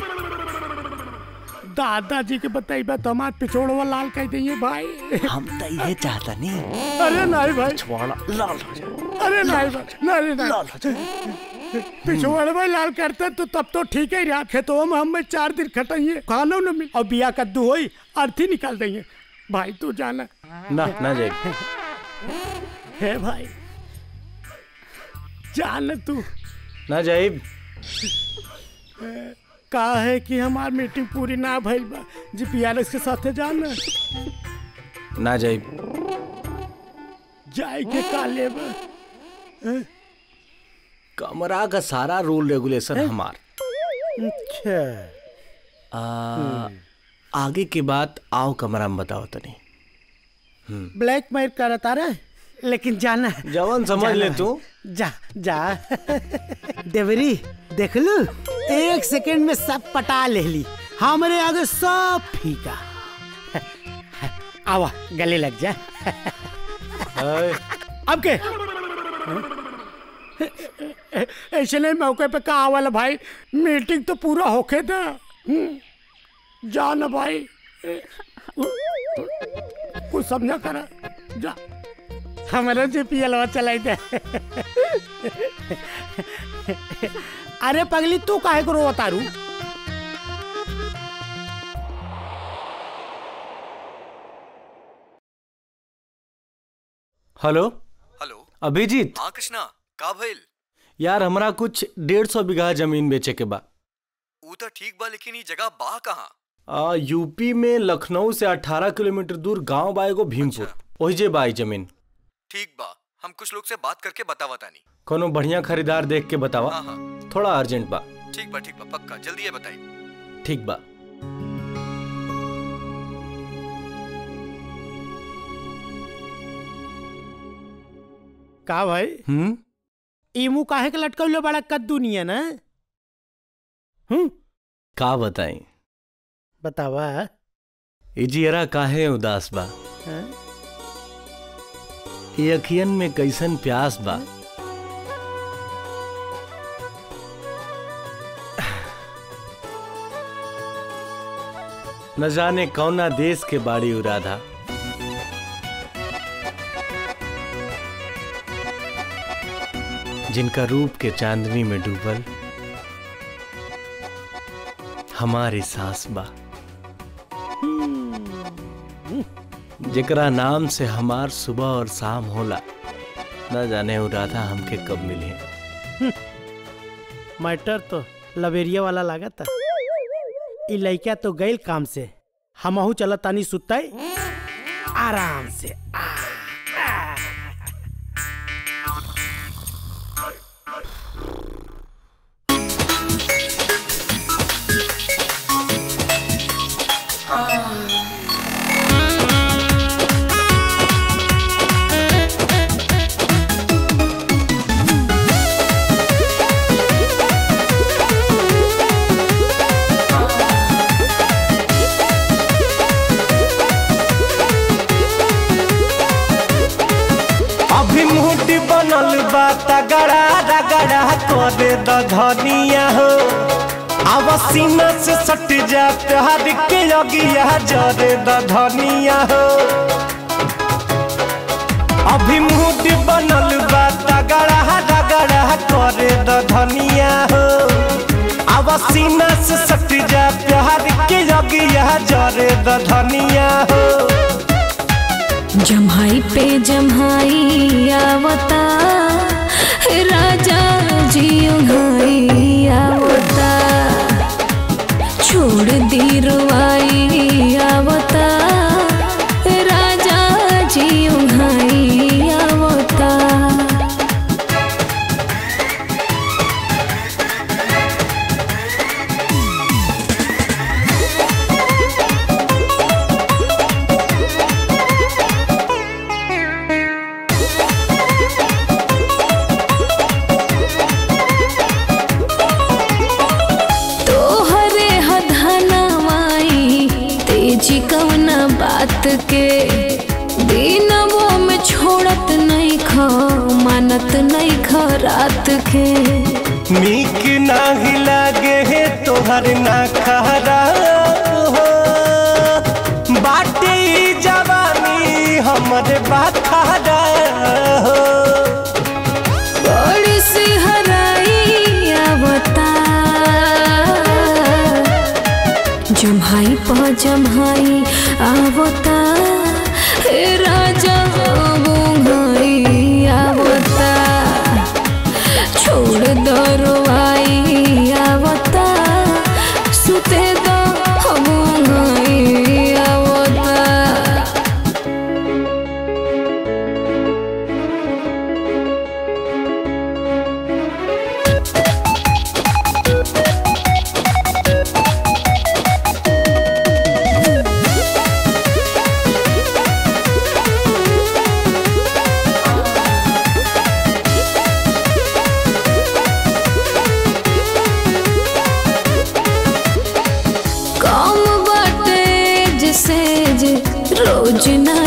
दादाजी के बताई बा तो हमार पिछोड़वा लाल कह दिए भाई
हम तो ये चाहता नहीं
अरे नहीं भाई
छोड़ा लाल हो जाए
अरे नहीं भाई नहीं नहीं
लाल हो जाए
पिछवाड़े भाई लाल करते तो तब तो ठीक ही रहा खेतों में हमें चार दिन खटाइए खाना न मिल और बिया कद्दू होई अर्थी निकाल देंगे भाई तू जाना
ना ना जाए
है भाई जान तू
ना जाए
का है कि हमार मीटिंग पूरी ना भइल बा जी पियारस के साथे जाना
ना जाए
जाए के का लेबा हैं?
कमरा का सारा रूल रेगुलेशन हमार
अच्छा
आ, आगे के बात आओ कमरा में बताओ तनी
ब्लैक मेल करता रहे लेकिन जाना
जवान समझ
जाना
ले
है।
तू
जा जा देवरी देख लू एक सेकंड में सब पटा ले ली हमारे आगे सब फीका आवा गले लग जा अब के ऐसे नहीं मौके पे कहा वाला भाई मीटिंग तो पूरा होके था हम्म, जा ना भाई कुछ समझा करा जा हमारा जो पियलवा चलाई दे अरे पगली तू काहे को रोवा तारू
हेलो
हेलो
अभिजीत
हाँ कृष्णा का भइल
यार हमरा कुछ डेढ़ सौ बीघा जमीन बेचे के बा
ऊ तो ठीक बा लेकिन ई जगह बा कहाँ
आ, यूपी में लखनऊ से 18 किलोमीटर दूर गांव बा एगो भीमपुर ओही जे बाई जमीन
ठीक बा हम कुछ लोग से बात करके बतावा तानी
कोनो बढ़िया खरीदार देख के बतावा
हाँ हाँ
थोड़ा अर्जेंट बा
ठीक बा ठीक बा पक्का जल्दी ये बताई
ठीक बा
का भाई
हम्म
इमू काहे के लटकौले बड़ा कद्दू निया ना हम्म
का बताई
बतावा
इजियरा काहे उदास बा
हाँ?
ये अखियन में कैसन प्यास बा न जाने कौना देश के बाड़ी उराधा जिनका रूप के चांदनी में डूबल हमारी सांस बा जेकरा नाम से हमार सुबह और शाम होला न जाने उ राधा हमके कब मिली
मैटर तो लवेरिया वाला लागा था ई लइका तो गइल काम से हमहू चलत तानी सुताई आराम से
अभी मुहूर्त बनल बा तगड़ा रगड़ा करे द धनिया हो आवा सीना से सट जा प्यार के अगिया जरे द धनिया हो अभी मुहूर्त बनल बा तगड़ा रगड़ा करे द धनिया हो आवा सीना से सट जा प्यार के अगिया जरे द धनिया हो
जम्हाई पे जम्हाई आवता राजा जी उन्हाई आवता छोड़ दी रुआई आवता राजा जी उन्हाई आवता तोहरे हधनवाई तेजी कवना बात के दिनवो में छोड़त नहीं ख मानत नहीं ख रात के
नीक नाही लागे हे तोहर ना खरा हो बाटे ई जवानी हमर बाखरा हो
बड़ी सी हराई आवता जम्हाई प जम्हाई आवता हे राजा बुंगाई आवता छोड़ दरवाई आवता सुते दो बुंगाई आवता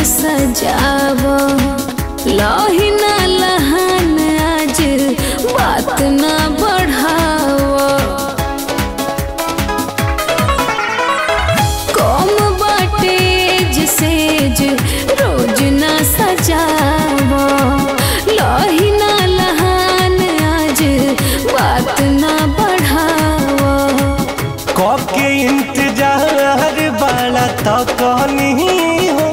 सजाव लही ना लहान आज बात ना बढ़ाव कम बाटे जिसेज रोज ना सजाव लही ना लहान आज बात ना बढ़ाव
के इंतजार बाला तो कहनी हो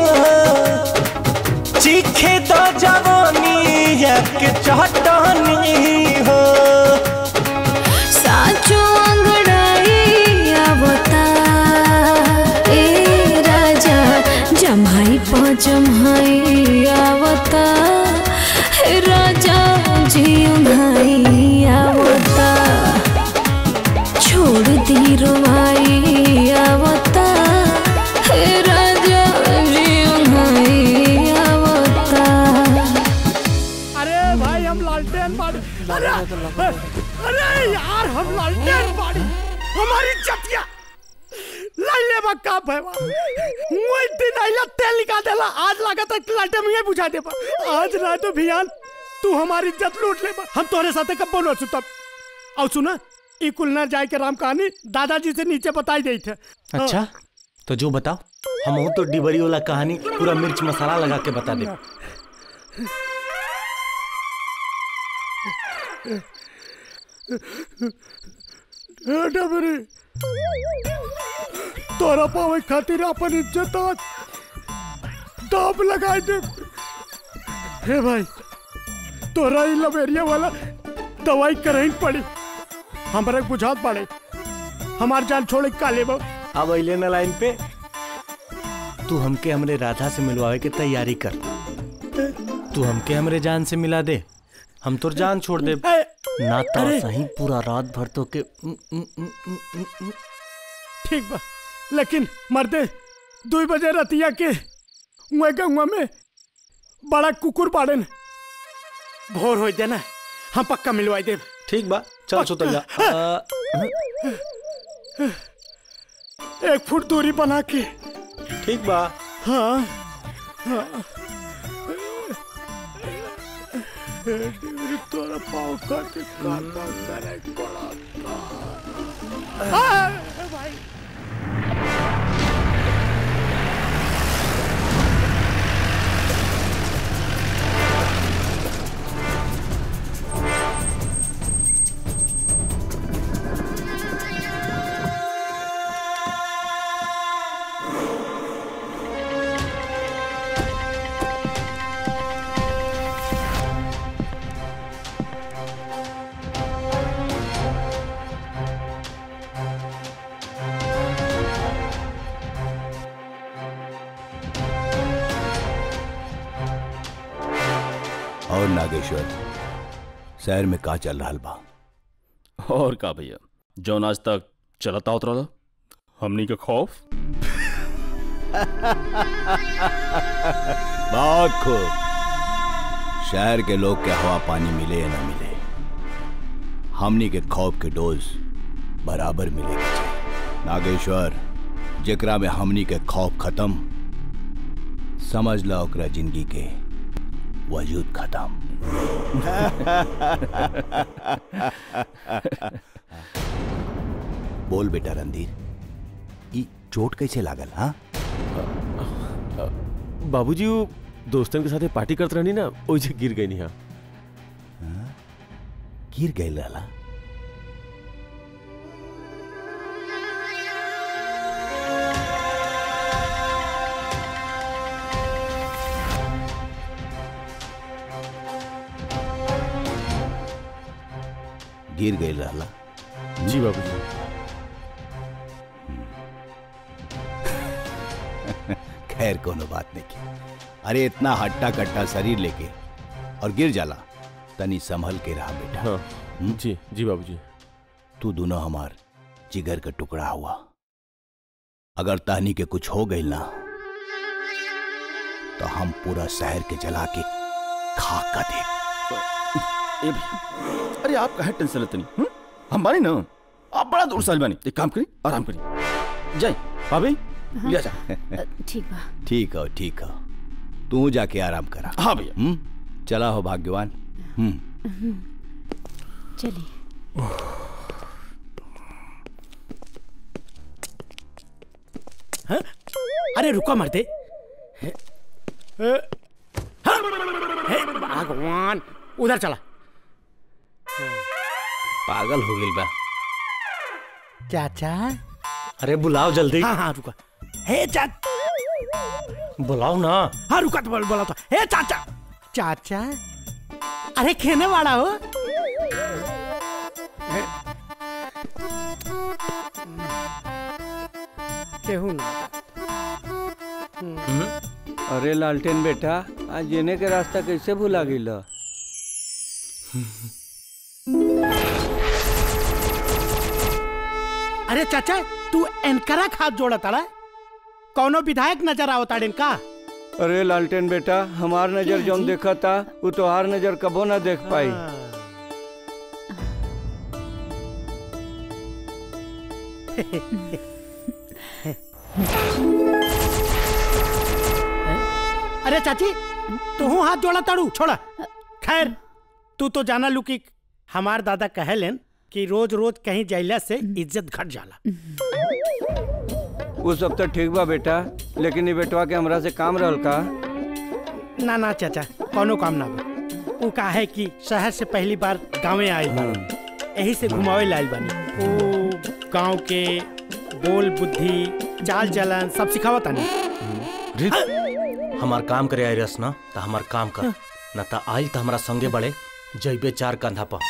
चीखे तो जवानी के चटनी हो
साचो अंगड़ाई आवता ए राजा जम्हाई प जम्हाई आवता हे राजा जी भाई आवता छोड़ दी रुवाई आवता हे राजा जी भाई आवता
अरे भाई हम लालटेन बाड़ी अरे अरे यार हम लालटेन बाड़ी हमारी चटिया लाई ले बक्का भैवा वही दिन आइला तेल निकाल देला आज लागत है लालटेन में बुझा दे बा। आज रात भियान तू हमारी इज्जत लूट ले बा। हम तोरे साथे कब बोलो सुतब और सुना ई कुल ना जाए के राम कहानी दादाजी से नीचे बताई गई थे
अच्छा तो जो बताओ हम तो डिबरी वाला कहानी पूरा मिर्च मसाला लगा के बता दे
बेटा मेरी तोरा पावे खातिर अपन इज्जत आज दाप लगाए दे हे भाई तोरा ही लवेरिया वाला दवाई करही पड़ी हमरा बुझात पड़े हमार जान छोड़े काले बा
अब अइले ना लाइन पे तू हमके हमरे राधा से मिलवावे के तैयारी कर तू हमके हमरे जान से मिला दे हम तोर जान छोड़ दे ना तो
अरे।
सही पूरा रात भर तो के उम, उम, उम, उम, उम, उम।
ठीक बा लेकिन मर्दे दो बजे रतिया के उहे गंगा में बड़ा कुकुर बाड़न भोर हो देना हम पक्का मिलवाई देब
ठीक बा चल सुतल जा आ,
एक फुट दूरी बना के
ठीक बा
हाँ हाँ तोरा पाँव खातिर काटा करे पड़ा हाँ, भाई
और नागेश्वर शहर में का चल रहा बा
और का भैया जौन आज तक चलता उतरा हमनी के खौफ
बहुत खूब शहर के लोग के हवा पानी मिले या न मिले हमनी के खौफ के डोज बराबर मिले के चाही। नागेश्वर जेकरा में हमनी के खौफ खत्म समझ ला ओकरा जिंदगी के वजूद खत्म बोल बेटा रणधीर ई चोट कैसे लागल हाँ
बाबूजी वो दोस्तन के साथे पार्टी करत रहनी ना ओइसे गिर गई नहीं
गिर गई रहला गिर गई रहला
जी बाबूजी
खैर कोनो बात नहीं की अरे इतना हट्टा कट्टा शरीर लेके और गिर जाला तनी संभल के रहा बेटा
हाँ जी जी बाबूजी
तू दोनों हमार जिगर का टुकड़ा हुआ अगर तहनी के कुछ हो गई ना तो हम पूरा शहर के जला के खाक का दे
ए भैया अरे आप कहे टेंशन लेते नहीं हम्म? हम बानी ना आप बड़ा दूर साल बानी एक काम करी आराम करी जाए भाभी लिया जा
ठीक बा
ठीक हो ठीक हो तू जाके आराम करा
हाँ भैया
हम्म? चला हो भाग्यवान हम्म
चलिए
हाँ? अरे रुको मरते हे, हे, हाँ, हे, भगवान उधर चला
पागल हो गई बा
चाचा
अरे बुलाओ जल्दी
हाँ हाँ रुका हे चा
बुलाओ ना
हाँ रुका तो बोल बोला तो हे चाचा चाचा अरे खेने वाला हो हे, केहू ना
अरे लालटेन बेटा आज जेने के रास्ता कैसे भुला गई
अरे चाचा तू एनकरा खाद जोड़ा तारा कौनो विधायक नजर आओ ताड़ेन का
अरे लालटेन बेटा हमार नजर जौन देखा था वो तोहार नजर कबो ना देख पाई
अरे चाची तू हाथ जोड़ा ताड़ू छोड़ा खैर तू तो जाना लू कि हमार दादा कहलेन कि रोज रोज कहीं जाइला से इज्जत घट जाला
वो सब तो ठीक बा बेटा लेकिन ये बेटवा के हमरा से काम रहल का
ना ना चाचा कोनो काम ना बा वो का है कि शहर से पहली बार गांवे आए यही से घुमावे लाइल बानी वो गांव के बोल बुद्धि चाल चलन सब सिखावत तानी
हमार काम करे आई रस ना तो हमार काम कर न तो आइल तो हमारा संगे बड़े जैबे चार कंधा पर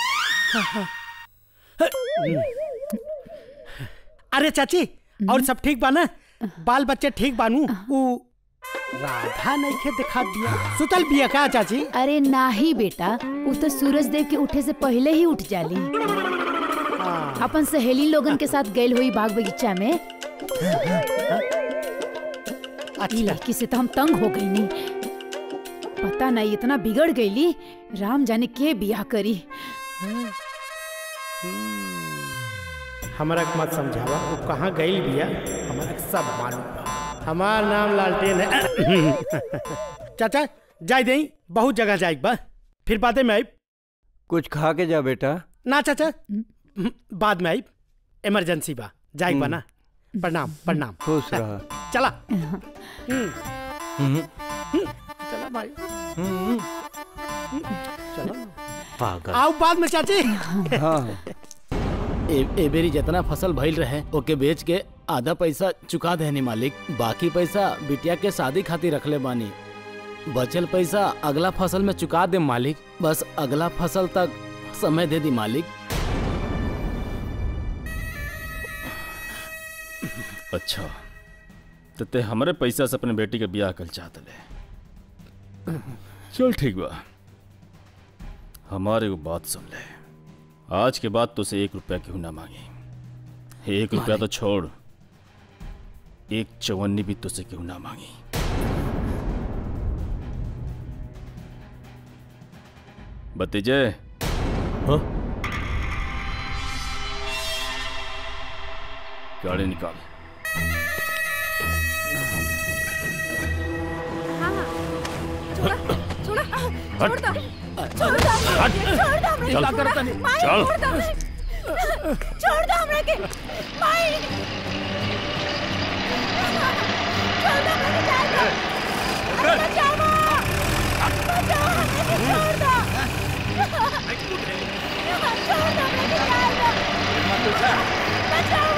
अरे चाची और सब ठीक बा ना बाल बच्चे ठीक बानू वो राधा नहीं के दिखा दिया सुतल बिया का चाची
अरे नाही बेटा वो तो सूरज देव के उठे से पहले ही उठ जाली अपन सहेली लोगन के साथ गइल हुई बाग बगीचा में ई लड़की से तो हम तंग हो गई नी पता नहीं इतना बिगड़ गईली राम जाने के बियाह करी
हमारा के मत समझावा वो कहाँ गइल बिया हमारा के सब मालूम बा हमार नाम लालटेन है चाचा जाय दई बहुत जगह जाए बा फिर बादे में आई
कुछ खा के जा बेटा
ना चाचा बाद में आई इमरजेंसी बा जाए बा ना प्रणाम प्रणाम
खुश रहा
चला हम्म। चला भाई चलो
पागल
आओ बाद में चाची
ए, ए बेरी जितना फसल भइल रहे ओके बेच के आधा पैसा चुका देनी मालिक बाकी पैसा बिटिया के शादी खातिर रखले बानी बचल पैसा अगला फसल में चुका दे मालिक बस अगला फसल तक समय दे दी मालिक
अच्छा तो ते हमारे पैसा से अपने बेटी के ब्याह कर चाहत ले चल ठीक बा हमारे को बात सुन ले आज के बाद तुझसे एक रुपया क्यों ना मांगी एक रुपया तो छोड़ एक चवन्नी भी तुझसे क्यों ना मांगी भतीजे
हाँ?
गाड़ी निकाल
छोड़ दो छोड़ दो छोड़ दो
हट।
छोड़ दो हमरे
चल।
को, छोड़ दो। माई,
चल।
छोड़ दो छोड़ दो हमरे के माई छोड़ दो हमरे के जाए दो अरे बचाओ माँ। बचाओ हमरे के छोड़ दो छोड़ दो हमरे के जाए दो बचाओ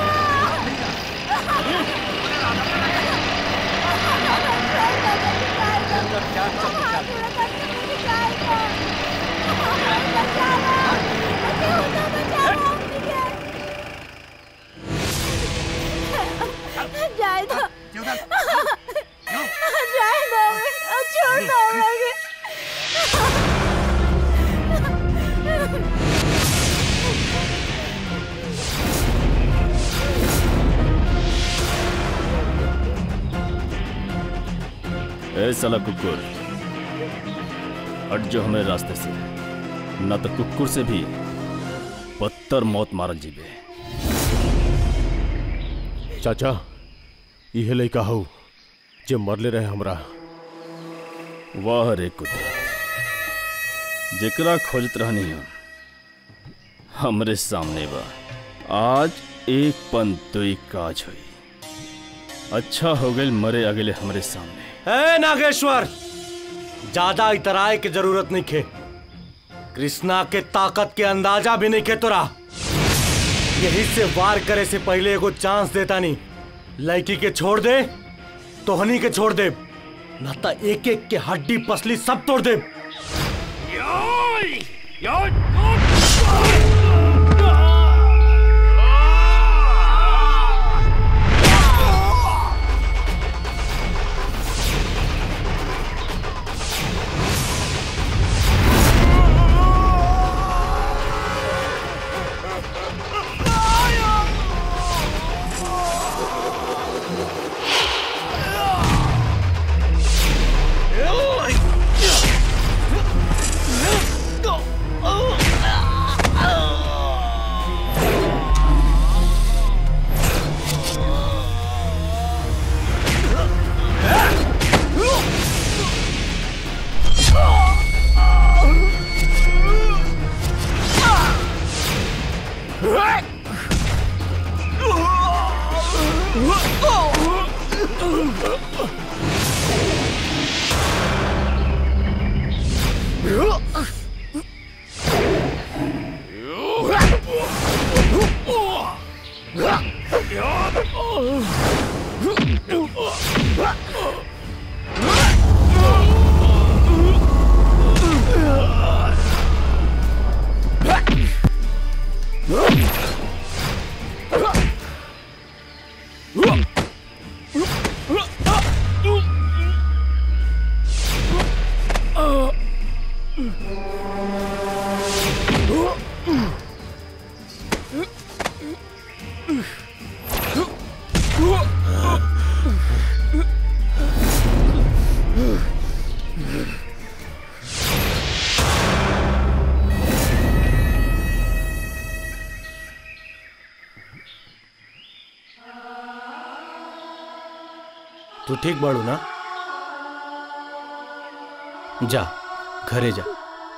जाए दो जाए दो छोड़ दो हमरे के
ए साला कुकुर हट जो हमें रास्ते से न तो कुकुर से भी पत्थर मौत मारल जीबे
चाचा इहे लइका हऊ जे मरले रहे हमरा
वाह रे कुदरत जेकरा खोजत रहनी हम हमरे सामने बा आज एक पन दुई काज हुई अच्छा हो गई मरे अगले हमरे सामने
ए नागेश्वर ज्यादा इतराए की जरूरत नहीं खे कृष्णा के ताकत के अंदाजा भी नहीं खे तोरा यही से वार करे से पहले एगो चांस देता नहीं लड़की के छोड़ दे तोहनी के छोड़ दे न तो एक एक के हड्डी पसली सब तोड़ दे तू ठीक बाड़ू ना जा घरे जा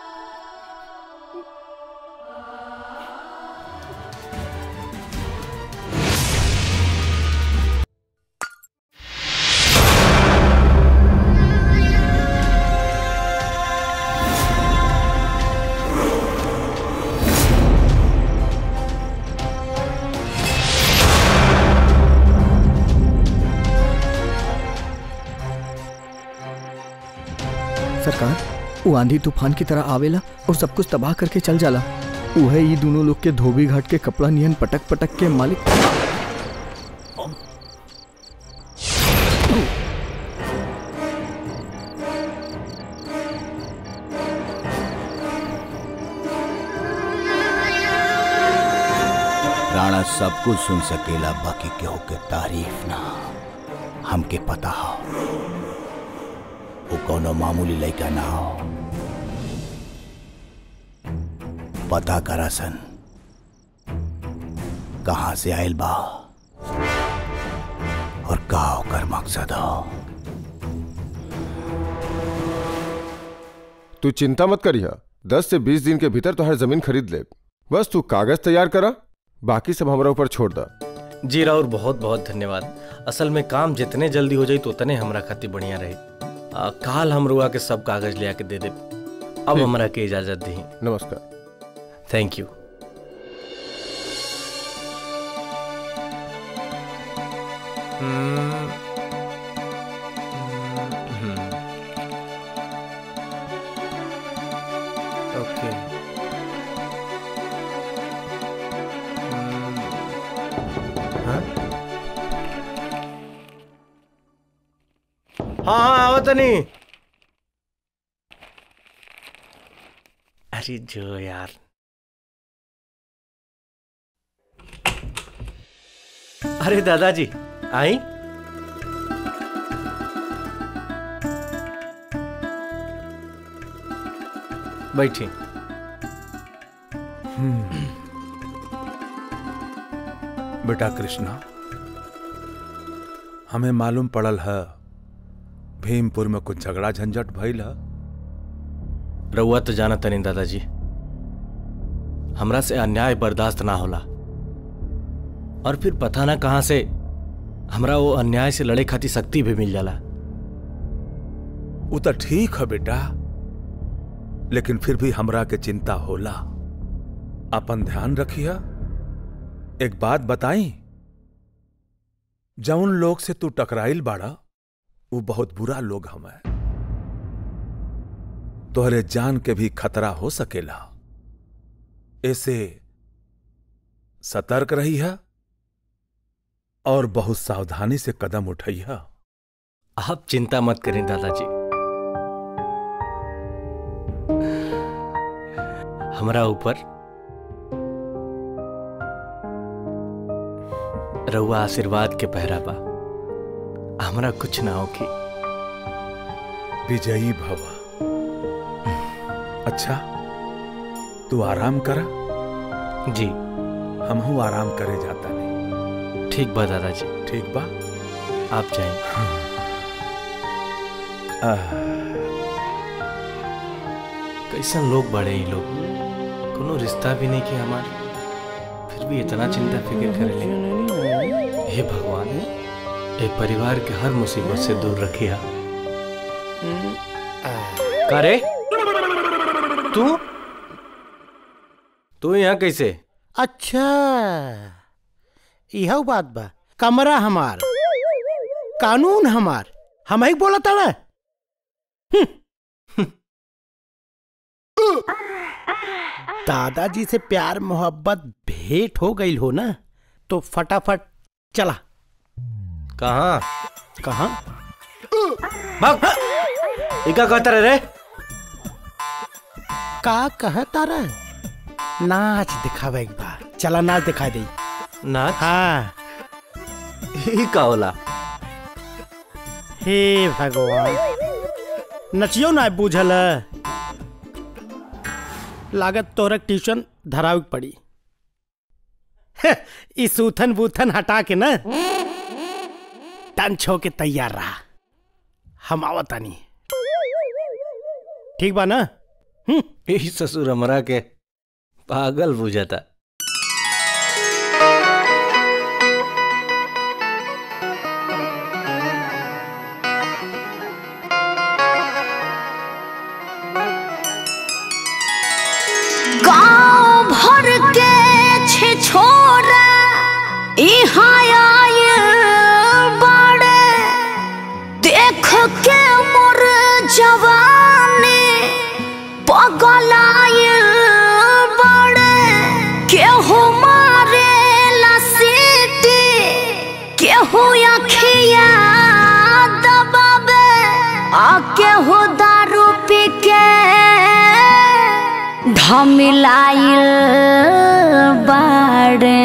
सरकार वो आंधी तूफान की तरह आवेला और सब कुछ तबाह करके चल जाला उहे ये दोनों लोग के धोबी घाट के कपड़ा नियन पटक पटक के मालिक
राणा सब कुछ सुन सकेला बाकी केहू के तारीफ ना हमके पता हो वो कोनो मामूली लड़का ना हो पता करा सन कहाँ से आयल बा और का ओकर मकसद हो
तू चिंता मत करिया दस से बीस दिन के भीतर तो हर जमीन खरीद ले बस तू कागज तैयार करा बाकी सब हमारा ऊपर छोड़ दा
जी राउर बहुत बहुत धन्यवाद असल में काम जितने जल्दी हो जाई तो उतने हमरा खातिर बढ़िया रही आ, काल हम रुआ के सब कागज ले आके दे दे अब
ठीक।
हमरा के इजाजत दी
नमस्कार
थैंक यू हम्म, हम्म, ओके हम्म, हाँ हाँ हाँ आवत नहीं अरे जो यार अरे दादाजी आई बैठी
बेटा कृष्णा हमें मालूम पड़ल है भीमपुर में कुछ झगड़ा झंझट भइल ह
रउआ तो जाना तनी दादाजी हमरा से अन्याय बर्दाश्त ना होला और फिर पता ना कहां से हमरा वो अन्याय से लड़े खातिर शक्ति भी मिल जाला
वो तो ठीक है बेटा लेकिन फिर भी हमरा के चिंता होला अपन ध्यान रखिया एक बात बताई जौन लोग से तू टकराइल बाड़ा वो बहुत बुरा लोग हमें तोहरे जान के भी खतरा हो सकेला ऐसे सतर्क रही है और बहुत सावधानी से कदम उठैया
आप चिंता मत करें दादाजी हमरा ऊपर रउआ आशीर्वाद के पहरा बा हमरा कुछ ना होगी
विजयी भवा अच्छा तू आराम करा
जी
हम हूं आराम करे जाता नहीं
ठीक बा दादाजी
ठीक बा
आप जाइए
आह,
कैसन लोग बड़े ही लोग कोनो रिश्ता भी नहीं किया हमार फिर भी इतना चिंता फिक्र करे ले हे भगवान ए परिवार के हर मुसीबत से दूर रखिया का रे तू तू यहाँ कैसे
अच्छा यह बात बा कमरा हमार कानून हमार हम ही बोला था ना दादाजी से प्यार मोहब्बत भेंट हो गई हो ना तो फटाफट चला
कहाँ
कहाँ
भाग इका कहता रहे रे
का कहता रहे नाच दिखावे एक बार चला नाच दिखा दे
नाच
हाँ
ही का होला
हे भगवान नचियो ना बूझल लागत तोहरा ट्यूशन धराव के पड़ी हे, ई सूथन बूथन हटा के ना टन छो के तैयार रहा हम आवतानी ठीक बा ना
यही ससुर हमरा के पागल बुझाता
गांव भर के छे छोरा यहाँ आयल बाड़े देख के मोर जवानी पगलायल बाड़े केहू मारे ला सीटी केहू अखिया दबावे आ केहू दारू पी के ढमिलाइल बाड़े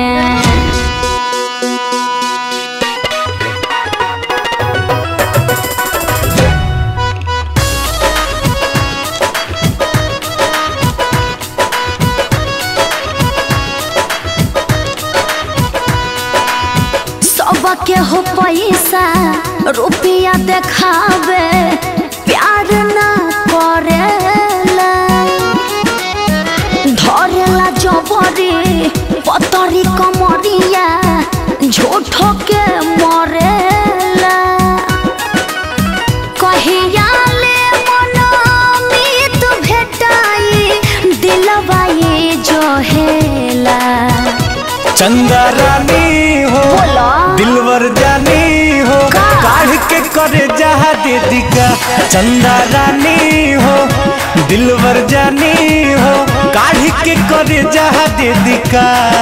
सबके हो पैसा रुपया देखावे प्यार ना करेला धरेला जबरी पतरी कमरिया झूठो के मरेला कहिया ले मनमीत भेटाई दिलवा ये जोहेला
चंदा रानी हो दिलवर जानी हो काढ़ के करे जहा दे दिका चंदा रानी हो दिलवर जानी हो काढ़ के करे जहा दे दिका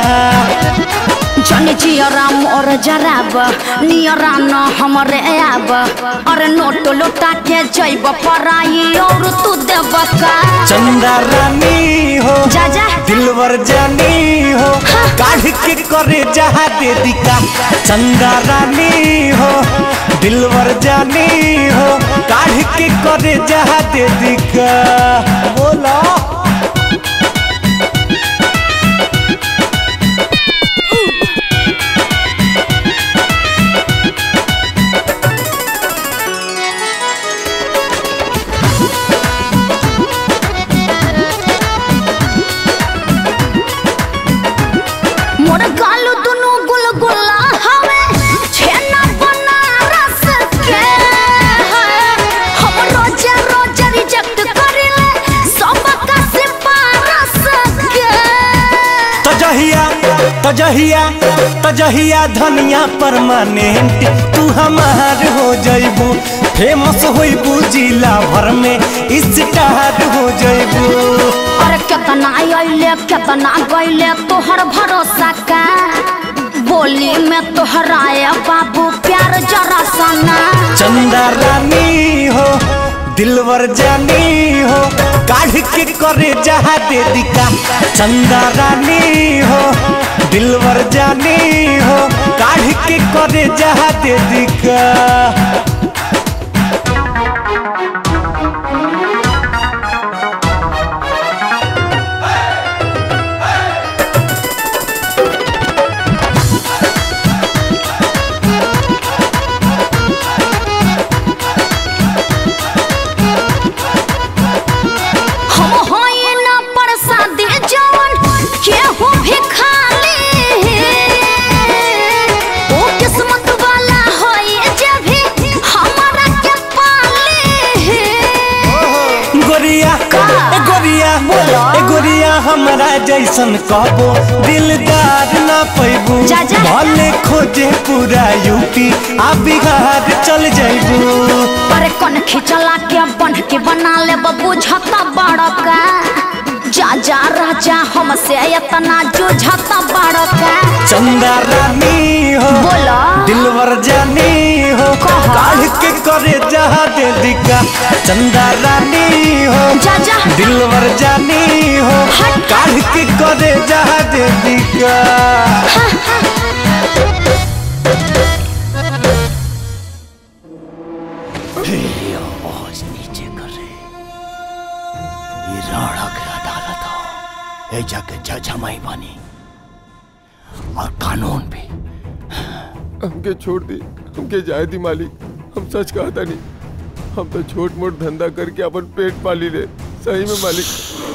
जन जियरा मोर जराब नियरा न हमरे आब अरे नोट लोटा के जैब पराई और तू देब का
चंदा रानी हो
जा जा
दिलवर जानी हो काढ़ के करे जहा दे दिका चंदा रानी हो दिलवर जानी हो काढ़ के करे जहा दे दिका बोला तजहिया तजहिया धनिया परमानेंट तू हमार हो जइबू फेमस होइबू जिला भर में स्टार हो जइबू
अरे केतना अइले केतना गइले तोहर भरोसा का बोली में तोहराए बाबू प्यार जरा सना
चंदा रानी हो दिलवर जानी हो काढ़ के करे जहा दे दिका चंदा रानी हो दिलवर जानी हो काढ़ के करे जहा दे दिका
हम होए ना प्रसादी जवन केहू भी खाली ओ किस्मत वाला होए जे भी हमारा के पाले
गोरिया ए गोरिया ए गोरिया हमरा जैसन कहबो दिलदार ना पैबू
जा, जा।
भले खोजे पूरा यूपी आ बिहार चल जैबू
अरे कौन खिचला के बन के बना ले बुझता बड़का जा जा राजा हमसे इतना जुझता बड़का
चंदा रानी हो
बोला
दिलवर जानी हो काढ़ के करे जहा दे दिका चंदा रानी हो
जा जा
दिलवर जानी हो काढ़ के करे जहा दे दिका
आवाज नीचे कर रहे ये राणा के अदालत हो ए जाके जज हमारी बानी और कानून भी
हमके छोड़ दी हमके जाए दी मालिक हम सच कहा था नहीं हम तो छोट मोट धंधा करके अपन पेट पाली ले सही में मालिक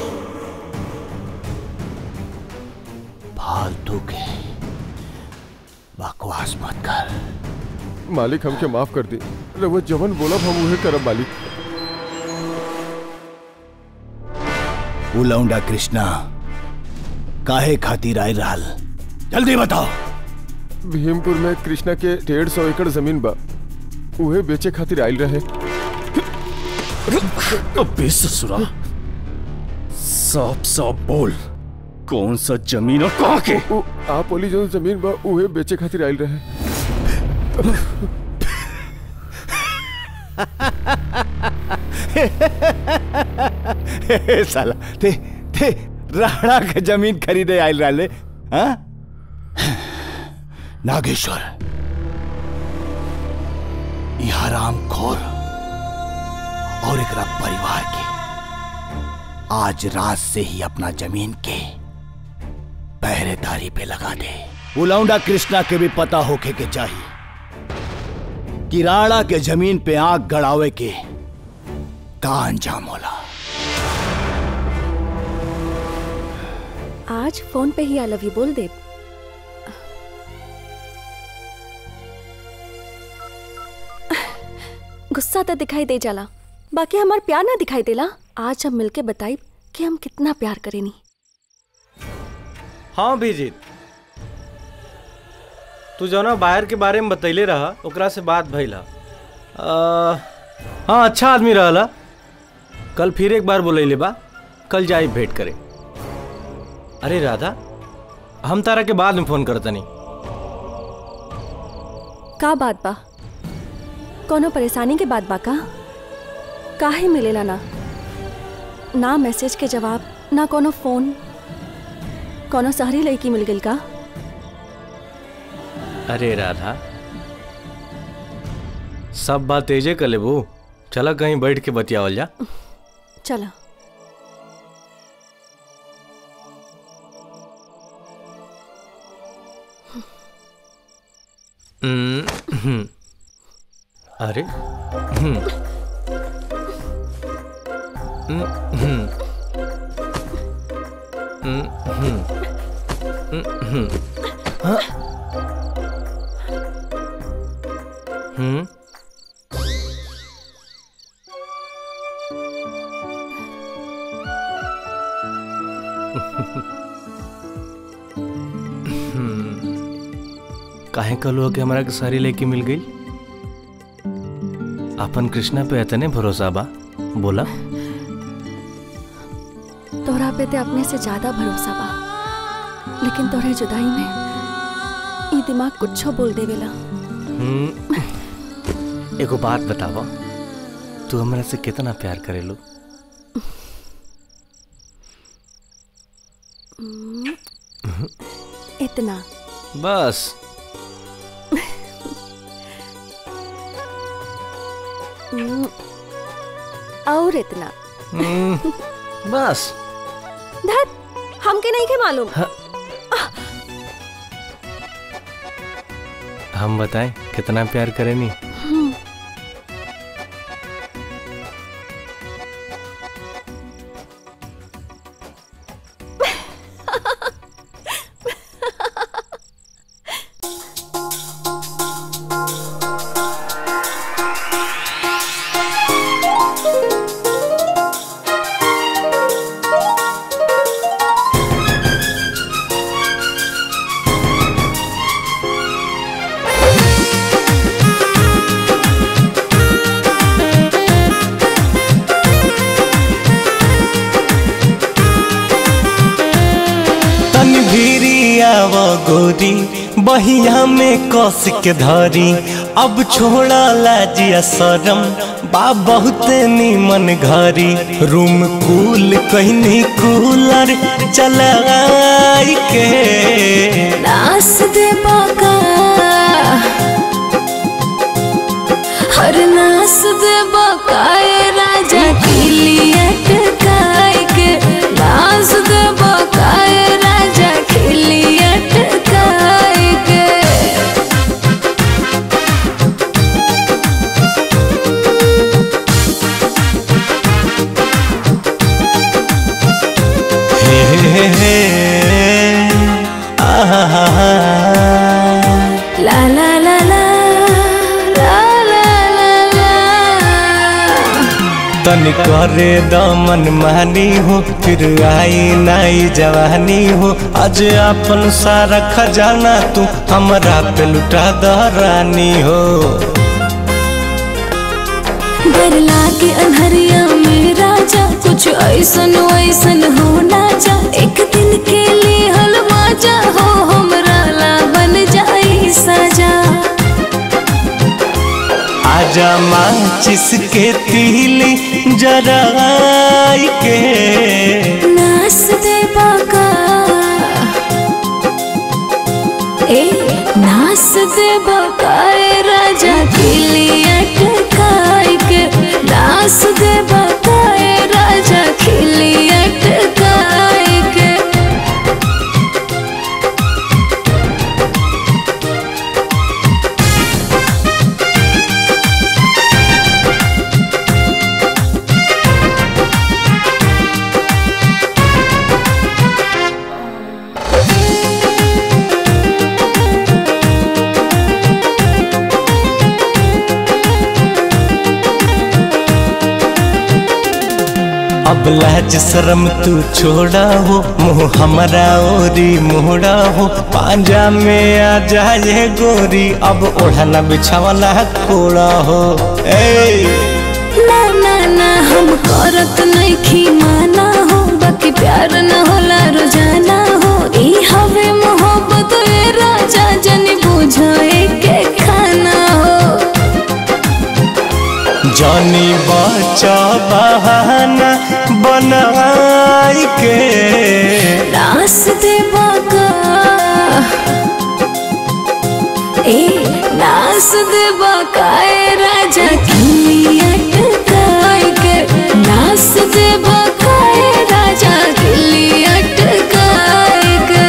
फालतू के बकवास मत कर
मालिक हमके माफ कर दी रघुआ जवन बोला हम उहे करब मालिक
उलौंडा कृष्णा काहे खातिर आए रहल जल्दी बताओ
भीमपुर में कृष्णा के डेढ़ सौ एकड़ जमीन बा उहे बेचे खातिर आयल रहे
अबे ससुरा साफ साफ बोल कौन सा जमीन और कहाँ के
उ- उ- आप बोली जो जमीन बा उहे बेचे खातिर आयल रहे
साला ते ते राणा के जमीन खरीदे आयल रहले हाँ नागेश्वर ई हराम खोर और एकरा परिवार के आज रात से ही अपना जमीन के पहरेदारी पे लगा दे उलौंडा कृष्णा के भी पता होके के चाहिए कि राणा के जमीन पे आग गड़ावे के का अंजाम होला
आज फोन पे ही आई लव यू बोल दे गुस्सा तो दिखाई दे जाला बाकी हमार प्यार ना दिखाई देला आज हम मिलके बताई कि हम कितना प्यार करेनी
हाँ बीजित तू जौना बाहर के बारे में बतैले रहा ओकरा से बात भइल हा। आ, हाँ अच्छा आदमी रहला कल फिर एक बार बोलैले बा कल जाई भेंट करे अरे राधा हम तारा के बाद में फोन करतनी
का बात बा कोनो परेशानी के बात बा का काहे मिलेला ना ना मैसेज के जवाब ना कोनो फोन कोनो शहरी लड़की मिल गई का
अरे राधा सब बात तेजे कर लेबू चला कहीं बैठ के बतियावल जा
चला
हम्म, हम्म। अरे हम्म। हम्म, हम्म। हम्म, हम्म। हम्म, हम्म। हाँ। हम्म हम्म
काहे कहलू कि हमरा के सारी लेके मिल गई अपन कृष्णा पे इतने भरोसा बा बोला
तोहरा पे ते अपने से ज्यादा भरोसा बा लेकिन तोहरे जुदाई में ई दिमाग कुछो बोल देवेला
हम्म, एगो बात बतावा तू हमरा से कितना प्यार करेलू
हम्म, इतना
बस
हम्म, और इतना
हम्म, बस
धत हमके नहीं के मालूम
हम बताएं कितना प्यार करेनी
हम्म,
तन भिरियाव गोरी बहिया में कस के धरी अब छोड़ा लाजिया शरम बा बहुत नीमन घरी रूम कूल कहनी कूलर चलाई के
नास दे बाका हर नास दे बकाए राजा किलिया टकाए के नास दे बकाए राजा किलिया टकाए के
हे हे हे आहा
ला ला ला ला ला ला ला ला
तन करे दमन मानी हो फिर आई नाई जवानी हो आज अपन सारा खजाना तू हमरा पे लुटा द रानी हो
डर लागे अनहरिया में राजा कुछ ऐसन वैसन हो ना जा एक दिन के लिए हलवा जा हो हमरा ला बन जाई सजा
आजा माचिस के तीली जराई के
नास दे बाका ए नास दे बाका ए राजा खिलिया टकाई के नास दे बाका ए राजा खिलिया टकाई के
अब लाज शर्म तू छोड़ा हो मुँह हमारा ओरी मोड़ा हो पांजा में आ जाए गोरी अब ओढ़ना बिछावना कोड़ा हो ए
ना ना ना हम करत नहीं माना हो बाकी प्यार न होला रोजाना हो ई हवे मोहब्बत ए राजा जनी बुझाए के खाना हो
जानी बचा बहाना बनाई के
रास दे बाका ए नास दे बाका ए राजा किलिया टकाई के नास दे बाका ए राजा किलिया टकाई के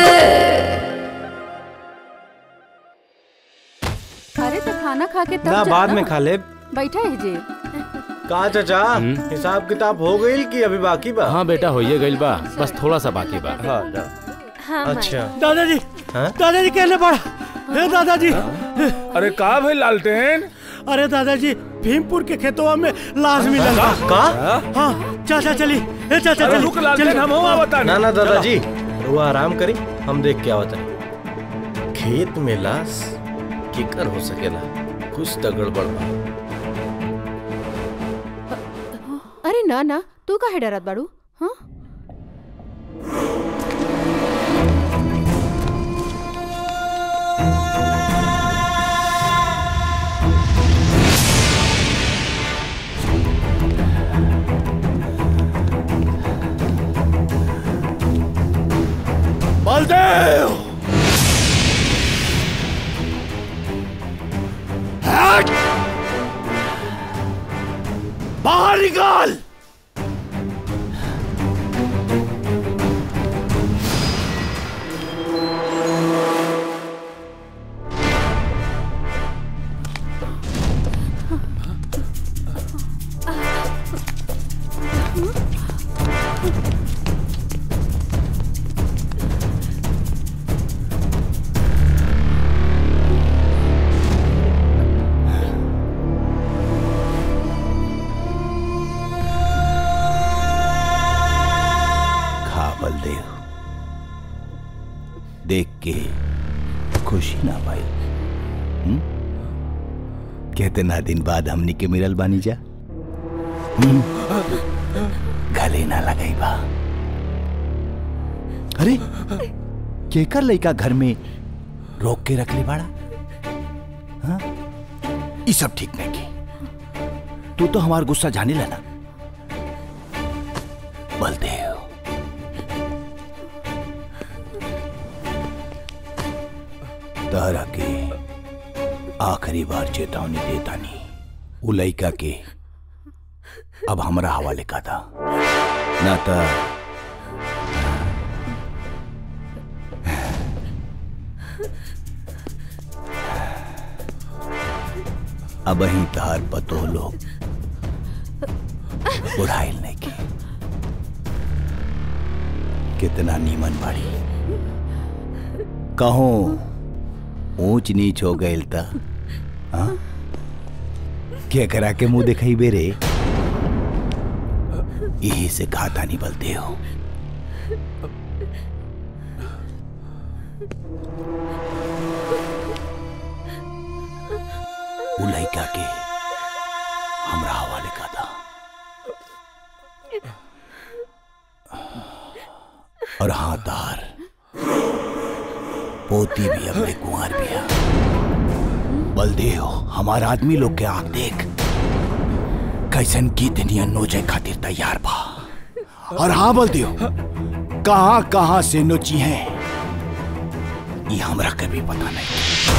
अरे तो खाना खा के तब
ना
जा
बाद
ना।
में खा ले
बैठा है जी
कहा चाचा हिसाब किताब हो गई कि अभी बाकी बा
हाँ बेटा होइए गइल बा बस थोड़ा सा बाकी बा
हाँ जा।
हाँ
अच्छा
दादाजी
हाँ?
दादाजी कहने पड़ा हे दादाजी
अरे का भाई लालटेन
अरे दादाजी भीमपुर के खेतों में लाश मिलल बा।
का?
हाँ चाचा चली ए चाचा
अरे
चली
रुक लालटेन,
चली।
हम हुआ बता
ना ना दादाजी वो आराम करी हम देख के आवत हैं खेत में लाश
केकर हो सकेला कुछ तो गड़बड़ बा
अरे ना ना तू काहे डरत बाड़ू हाँ
बलदेव हट! बाहर निकाल खा बलदेव देख के खुशी ना भाई हम्म? कितना दिन बाद हमनी के मिलल बानी जा हम्म? गले ना लगाई बा अरे केकर लइका घर में रोक के रख ले बाड़ा हाँ? ई सब ठीक नहीं की तू तो हमार गुस्सा जाने ला ना बलदेव तहरा के आखिरी बार चेतावनी देता नहीं उ लइका के अब हमरा हवाले का था ना तो अब ही तहार पतो लोग उड़ाइल नहीं की कितना नीमन बाड़ी कहो ऊंच नीच हो गए त हाँ? क्या करा के मुंह दिखाई बेरे यही से खाता नहीं बलते हो वो लड़का के हमरा हवाले का था और हाँ तार पोती भी अपने कुंवर भी है बलदेव हमारा आदमी लोग के आंख देख कैसन की दुनिया नोचे खातिर तैयार बा और हाँ बलदेव कहां कहां से नोची है ये हमरा कभी पता नहीं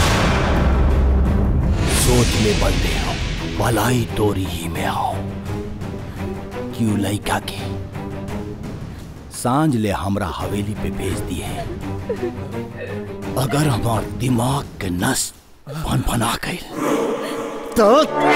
सोच ले बलदेव भलाई तोरी ही में आओ क्यों लइका के सांझ ले हमरा हवेली पे भेज दिए अगर हमार दिमाग के नस फन फना गई तो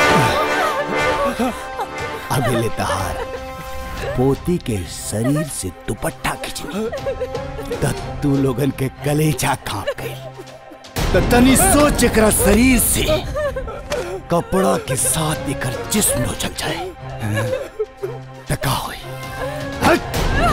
अभी ले तहार पोती के शरीर से दुपट्टा खिंचनी तब तू लोगन के कलेजा कांप गई तो तनी सोच एकरा शरीर से कपड़ा के साथ एकर जिस्म नोचल जाए तो का होई हट!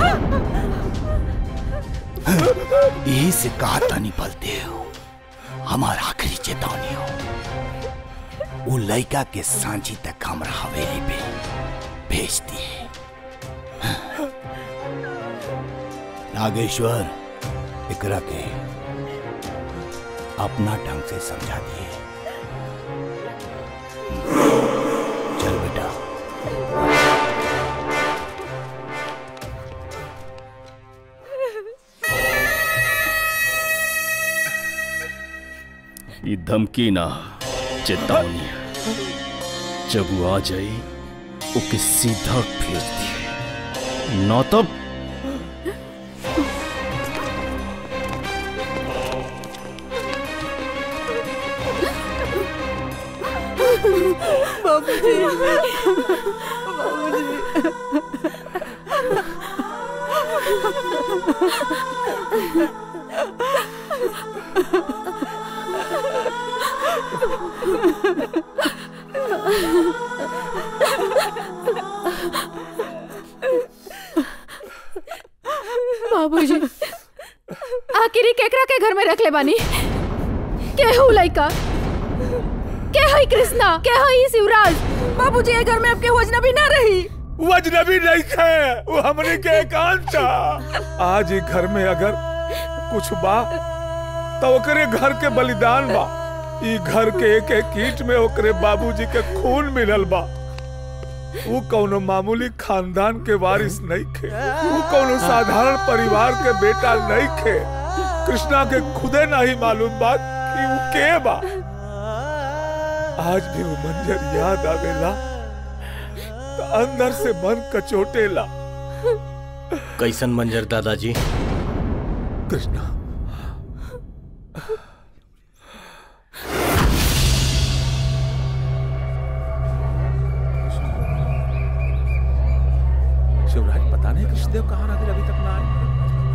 यही से कहा तानी बलते हो हमारा आखिरी चेतावनी हो वो लड़का के सांझी तक हमरा हवेली पे भेज दिए नागेश्वर इकरा के अपना ढंग से समझा दिए चल बेटा
ये धमकी ना चेतावनी है जब वो आ जाए ओके सीधा भेज दिए ना तब
बाबूजी
बाबूजी आखिर ही केकरा के घर में रख ले बानी केहू लइका के हई कृष्णा के हई शिवराज बाबूजी ये घर में आपके हो अजनबी ना रही
वो अजनबी नहीं है वो हमने के एकांत था आज ही घर में अगर कुछ बा तो ओकरे घर के बलिदान बा ई घर के एक एक ईंट में ओकरे बाबूजी के खून मिलल बा वो कौनो मामूली खानदान के वारिस नहीं खे वो कौनो साधारण परिवार के बेटा नहीं खे कृष्णा के खुदे नहीं मालूम बात कि वो के बा आज भी वो मंजर याद आवेला तो अंदर से मन कचोटेला
कैसन मंजर दादाजी
कृष्णा शिवराज पता नहीं कृष्णदेव कहाँ रह गए अभी तक ना आए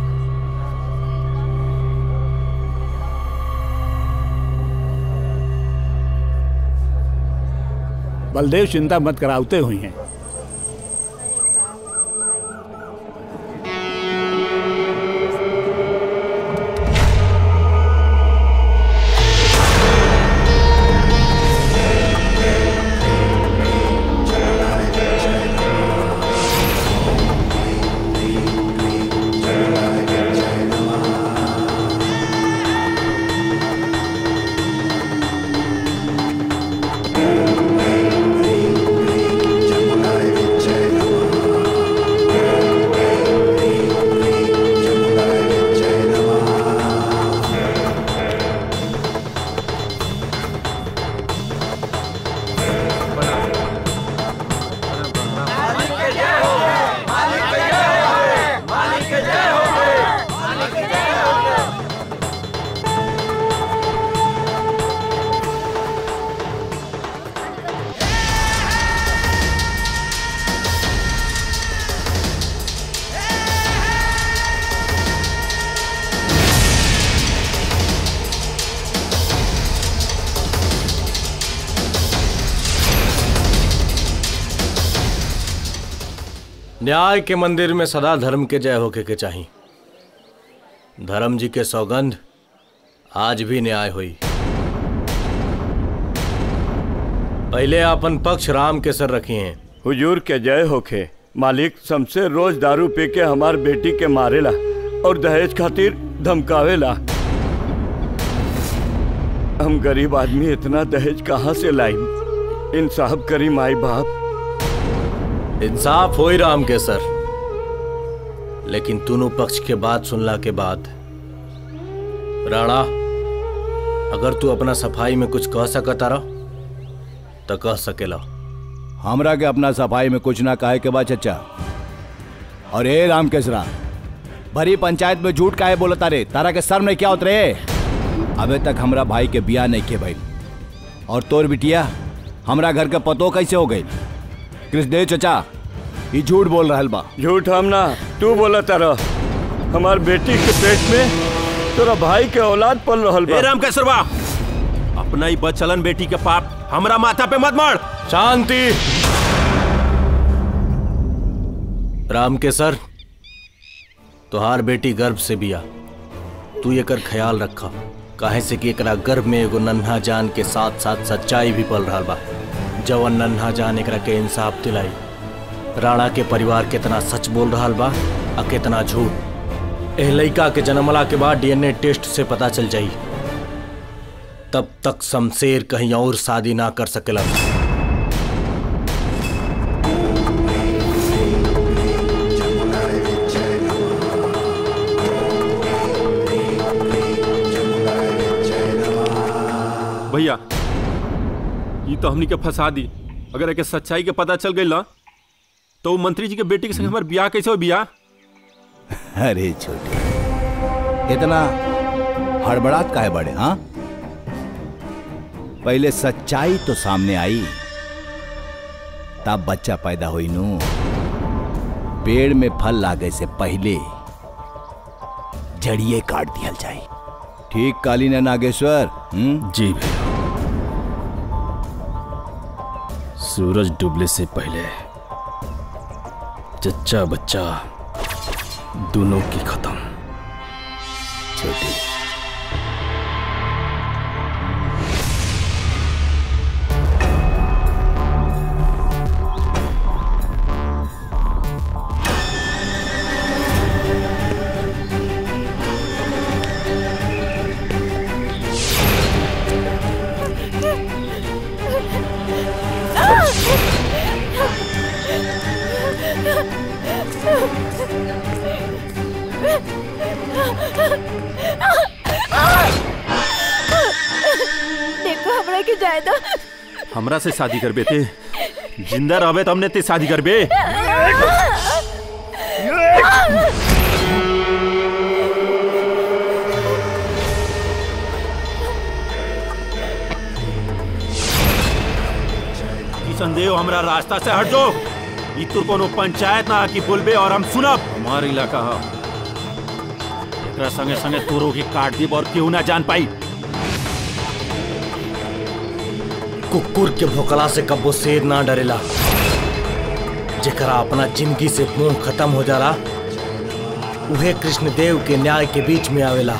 बलदेव चिंता मत करावते हुई हैं
न्याय के मंदिर में सदा धर्म के जय होके के चाही धर्म जी के सौगंध आज भी न्याय हुई पहले अपन पक्ष राम के सर रखी हैं
हुजूर के जय होखे मालिक शमशेर रोज दारू पी के हमार बेटी के मारेला और दहेज खातिर धमकावेला हम गरीब आदमी इतना दहेज कहाँ से लाई इंसाफ करी माई बाप
इंसाफ हो ही राम के सर लेकिन दोनों पक्ष के बात सुनला के बाद राणा अगर तू अपना सफाई में कुछ कह सकता रह तो कह सकेला
हमरा के अपना सफाई में कुछ ना कहे के बाद चचा और ए राम केसरा भरी पंचायत में झूठ काहे बोलता रे तारा के सर में क्या उतरे अबे तक हमरा भाई के बियाह नहीं के भाई और तोर बिटिया हमरा घर के पतो कैसे हो गई कृष्णदेव चचा ये झूठ बोल रहा बा
झूठ हम ना तू बोला तारा हमार बेटी के पेट में तोरा भाई के औलाद पल रहल बा
ए राम केसरवा अपना ही बचलन बेटी के पाप हमरा माथा पे मत मार
शांति राम के सर तुहार बेटी गर्भ से बिया तू एकर ख्याल रखा काहे से कि एकरा गर्भ में एगो नन्हा जान के साथ साथ सच्चाई भी पल रहा बा जवन नन्हा जान एकरा के इंसाफ दिलाई राणा के परिवार कितना सच बोल रहा बा आ कितना झूठ एह लइका के जन्मला के बाद डीएनए टेस्ट से पता चल जाई तब तक शमशेर कहीं और शादी ना कर सकेला
भैया ये तो हमनी के फंसा दी अगर एके सच्चाई के पता चल गई ना तो वो मंत्री जी के बेटी के संग हमार बियाह कैसे हो बियाह
अरे छोटे इतना हड़बड़ात काहे बड़े हाँ पहले सच्चाई तो सामने आई तब बच्चा पैदा हुई नू पेड़ में फल लागे से पहले जड़िए काट दिया जाए ठीक कालीन है नागेश्वर हम्म
जी भैया सूरज डूबने से पहले चच्चा बच्चा दोनों की खत्म
छोटी
देखो हमरा के जाए दो
हमरा से शादी करबे ते जिंदा रहबे तो हमने ते शादी करबे किशन देव हमरा रास्ता से हट जाओ ई तो कोनो पंचायत ना की बोलबे और हम सुनब हमार इलाका है एकरा संगे संगे तोरो के काट देब और केहू ना जान पाई
कुकुर के भोकला से कब्बो शेर ना डरेला जेकरा अपना जिंदगी से मुंह खत्म हो जाला उहे कृष्णदेव के न्याय के बीच में आवेला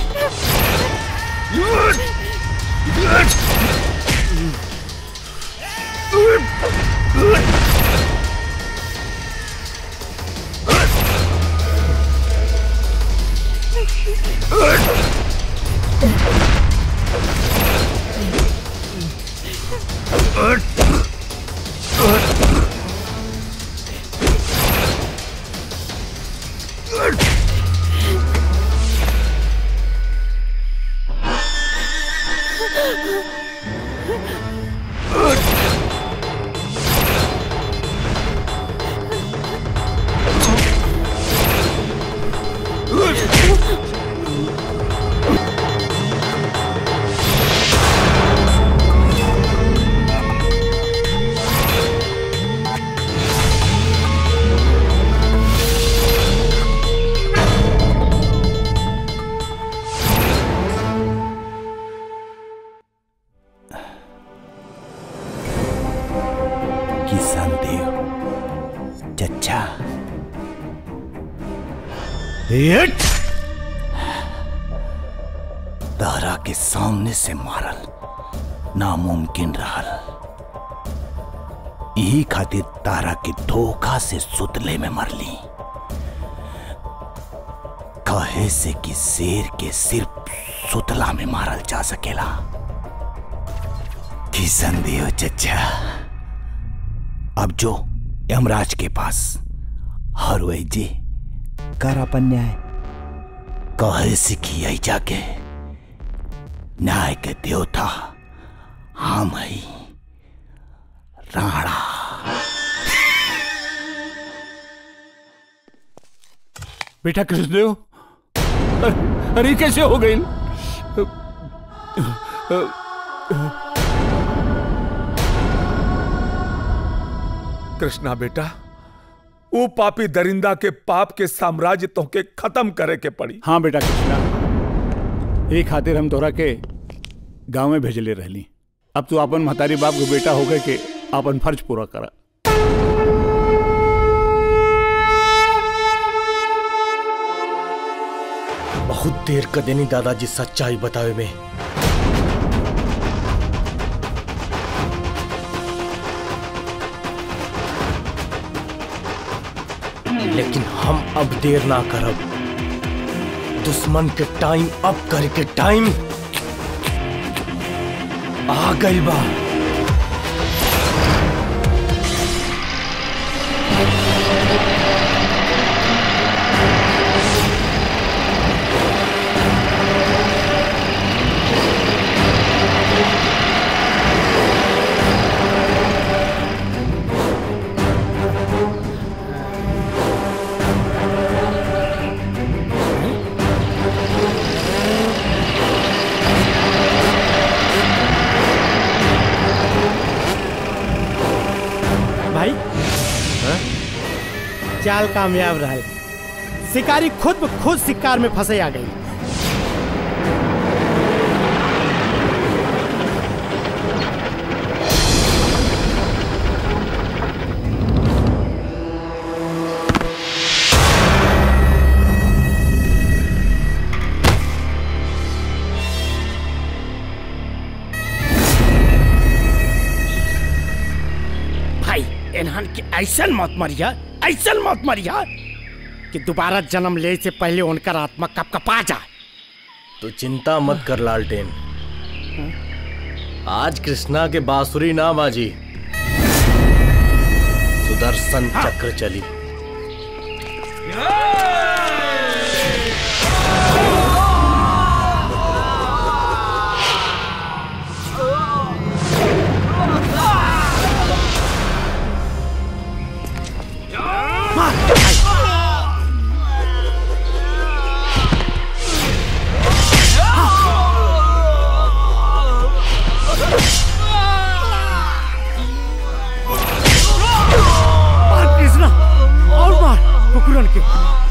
किसान देव चचा तारा के सामने से मारल नामुमकिन रहल यही खातिर तारा के धोखा से सुतले में मरली कहे से कि शेर के सिर्फ सुतला में मारल जा सकेला किशन देव चचा अब जो यमराज के पास हर वही जी कर अपन न्याय कहे से कि यही जाके न्याय के देवता हम ही राणा
बेटा कृष्णदेव अरे कैसे हो गई
कृष्णा बेटा वो पापी दरिंदा के पाप के साम्राज्य तो के खत्म करे के पड़ी
हाँ बेटा कृष्णा एक खातिर हम तोरा के गांव में भेजले रहली अब तू अपन महतारी बाप के बेटा हो गए के अपन फर्ज पूरा करा
बहुत देर कर देनी दादाजी सच्चाई बतावे में लेकिन हम अब देर ना करब दुश्मन के टाइम अब करके टाइम आ गई बा
भाई चाल कामयाब रहा शिकारी खुद ब खुद शिकार में फंसे आ गई भाई इन्हान के ऐसन मत मरिया ऐसन मत मरिया कि दोबारा जन्म ले से पहले उनकर आत्मा कप कपा जाए
तो चिंता मत कर लालटेन आज कृष्णा के बांसुरी ना बाजी सुदर्शन चक्र चली
के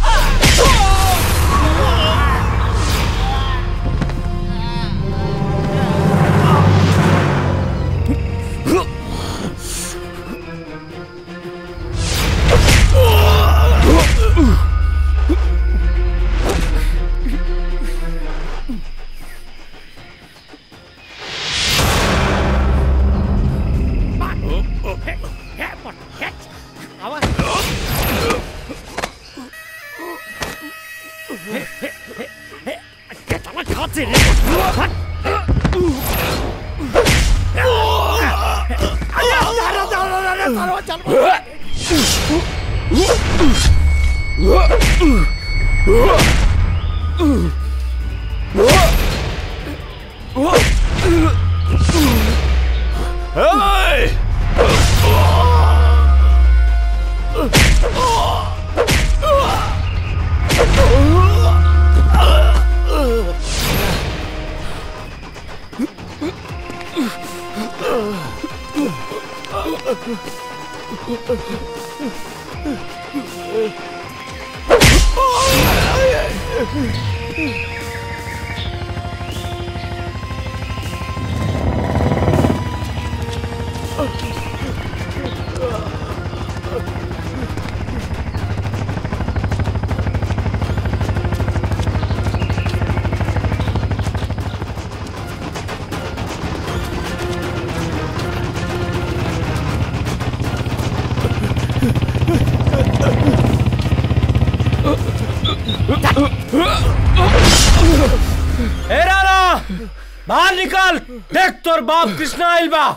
ए राणा बाहर निकल देख तोर बाप कृष्णा आइल बा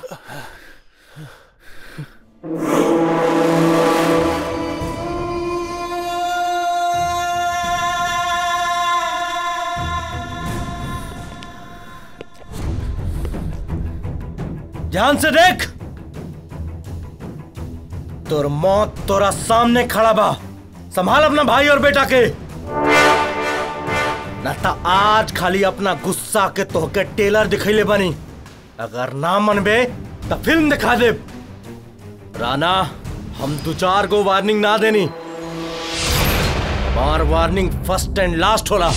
ध्यान से देख तोर मौत तोरा सामने खड़ा बा संभाल अपना भाई और बेटा के न त आज खाली अपना गुस्सा के तोहके टेलर दिखैले बनी अगर ना मनबे तो फिल्म दिखा दे राना हम दो चार गो वार्निंग ना देनी बार वार्निंग फर्स्ट एंड लास्ट होला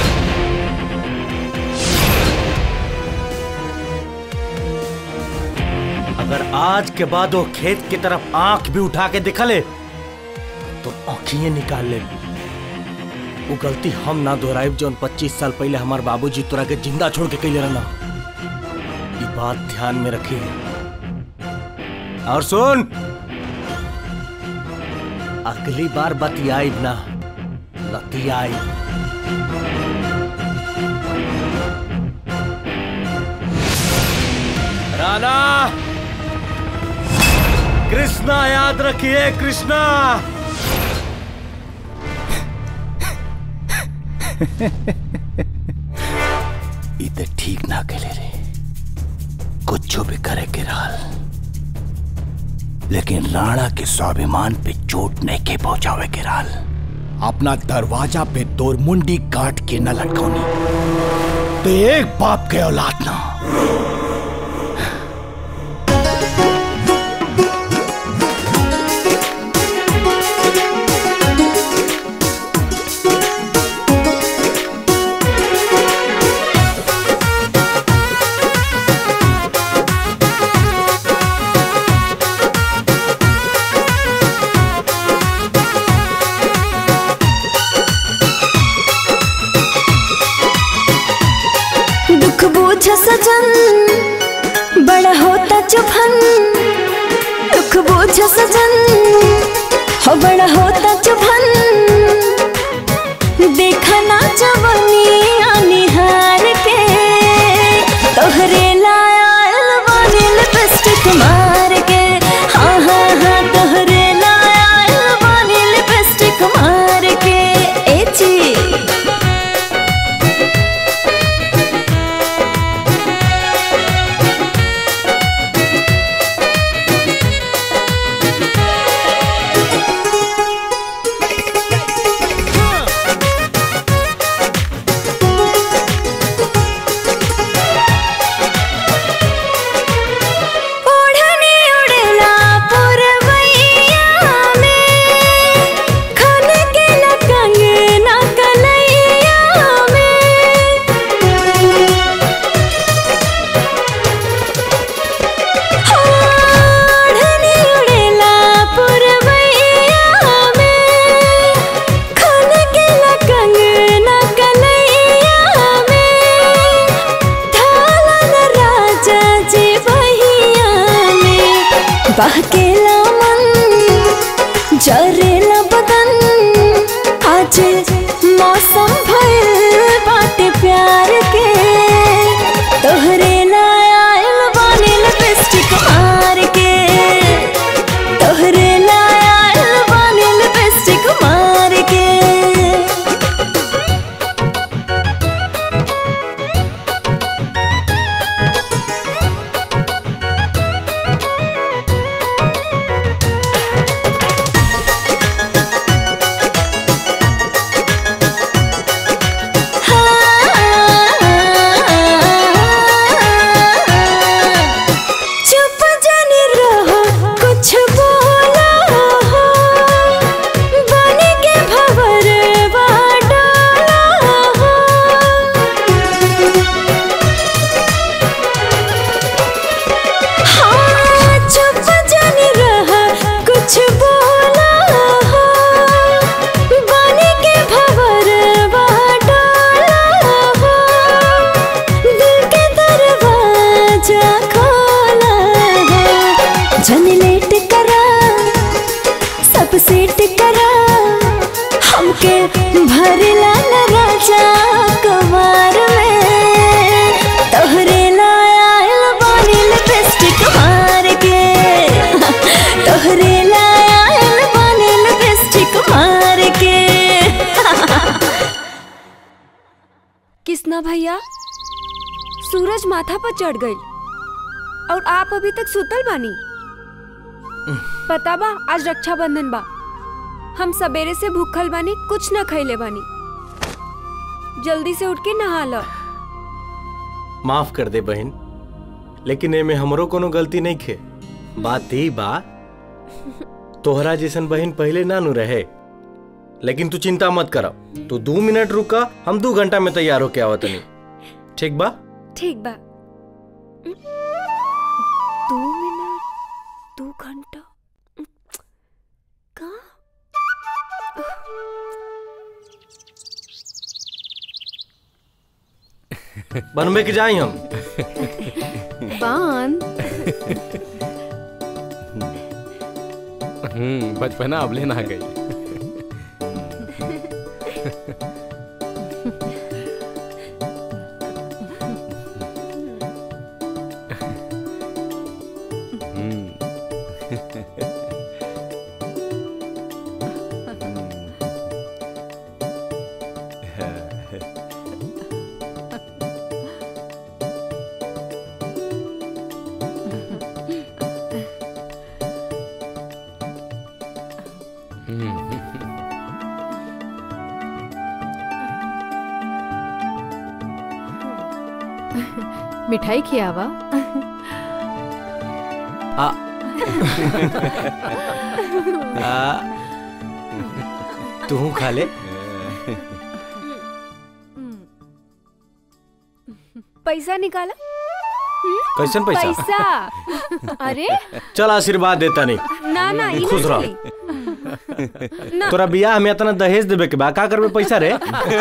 अगर आज के बाद वो खेत की तरफ आंख भी उठा के दिखले तो आंखिए निकाल ले वो गलती हम ना दोहराइब जौन 25 साल पहले हमार बाबूजी तोरा के जिंदा छोड़ के कैले रहना ये बात ध्यान में रखी और सुन अगली बार बतियाई ना लतियाई राणा कृष्णा याद रखिए कृष्णा
ई ते ठीक ना केले रे कुछ भी करे के रहल लेकिन राणा के स्वाभिमान पे चोट नहीं के पहुंचावे के रहल अपना दरवाजा पे तोर मुंडी काट के न लटकौनी तो एक बाप के औलाद ना
दुख बूझ सजन बड़ा होता चुभन दुख बूझ सजन हो बड़ा होता चुभन देखा ना जवनी निहार के तोहरे लायल वाली लिपस्टिक मार के हाँ हाँ हाँ तोहरे लायल वाली लिपस्टिक मार के ए ची आज मौसम भइल बाटे प्यार के तोहरे लायल बानी लिपस्टिक मार के तोहरे लायल बानी लिपस्टिक मार के चुप जाने रहो कुछ बोला हो बन के भवर डाला हो हाँ चुप जाने रहा कुछ बोला हो बन के भवर डाला हो दिल के दरवाजा खोला है जन लेट करा सब सेट करा हमके भरला न राजा कमार में तोहरे लायल बानी लिपस्टिक मार के तोहरे लायल बानी लिपस्टिक मार के
किसना भैया सूरज माथा पर चढ़ गई और आप अभी तक सुतल बानी पता बा आज रक्षाबंधन बा हम सवेरे से भूखल बानी कुछ न खैले बानी जल्दी से उठ के नहा लो
माफ कर दे बहन लेकिन एमे हमरो कोनो गलती नहीं खे बात ही बा तोहरा जैसन बहन पहले ना नु रहे लेकिन तू चिंता मत कर तू दो मिनट रुका हम दो घंटा में तैयार होके आवत नहीं ठीक बा
ठीक बा दो मिनट दो घंटा
बनबे के जाई हम
बांध
हम्म बचपना अब लेना गई
मिठाई खियावा
आ, आ, तू खा ले
पैसा निकाला
कैसन पैसा?
पैसा अरे
चल आशीर्वाद देता नहीं
ना ना ई
खुश
ना
रह
चली ना
तोरा बियाह में इतना दहेज देवे के बा का करबे पैसा रे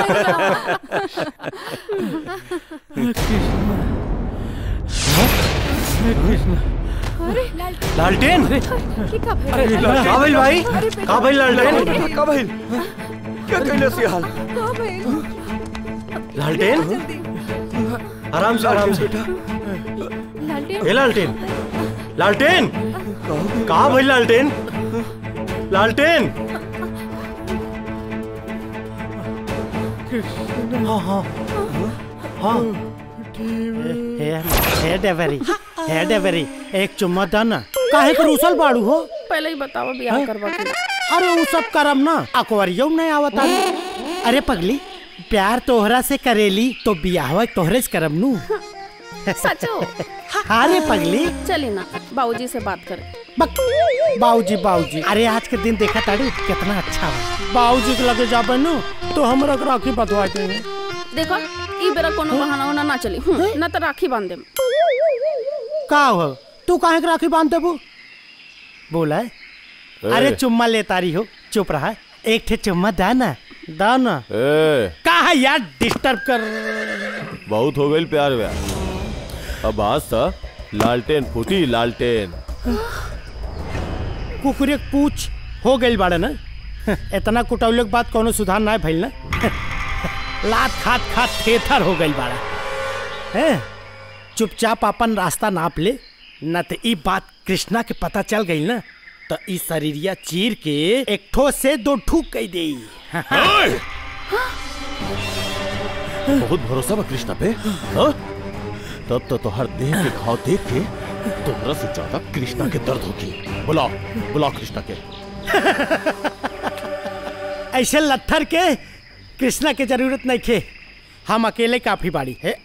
अरे
लालटेन
की का भइल?
अरे, का भइल भाई?
अरे,
का भइल लालटेन?
का भइल क्या कैले से हाल
का भइल?
लालटेन आराम से आराम से
लालटेन
ए लालटेन लालटेन का भइल लालटेन लालटेन हाँ हाँ हाँ
हे डेवरी हे डेवरी एक चुम्मा दा ना काहे कर उसल बाड़ू हो
पहले ही बताओ बियाह करवा के
अरे वो सब करम ना अकवरियो नहीं आवत आदमी। अरे पगली प्यार तोहरा से करेली तो बियाहवा तोहरे से करम नू
सचो
अरे पगली
चली ना बाबूजी से बात करें
बाऊजी बाऊजी अरे आज के दिन देखा ताड़ू कितना अच्छा बा बाऊजी के लगे जाबे नु तो हमरा के राखी बंधवा देंगे
देखो ई बेरा कोनो बहाना उना ना चली हूं, ना तो राखी बांध देम
का हो तू काहे के राखी बांध देबू बोला है? अरे चुम्मा ले तारी हो चुप रहा एक ठे चुम्मा दा ना दा ना
ए,
का है यार डिस्टर्ब कर
बहुत हो गई प्यार व्यार अब आज सा लालटेन फूटी लालटेन
कुकुरे पूछ हो गई बाड़े ना इतना कुटौले के बाद कोनो सुधार ना भइल ना लात खात खात थेथर हो गई बाड़ा हैं चुपचाप अपन रास्ता नाप ले न तो ई बात कृष्णा के पता चल गई ना तो ई शरीरिया चीर के एक ठो से दो ठूक कई दे
बहुत भरोसा बा कृष्णा पे हाँ? तब तो तोहर देह के घाव देख के तोहरा से ज्यादा कृष्णा के दर्द होगी बुलाओ बुलाओ कृष्णा के
ऐसे लत्थर के कृष्णा के जरूरत नहीं खे हम अकेले काफी बाड़ी है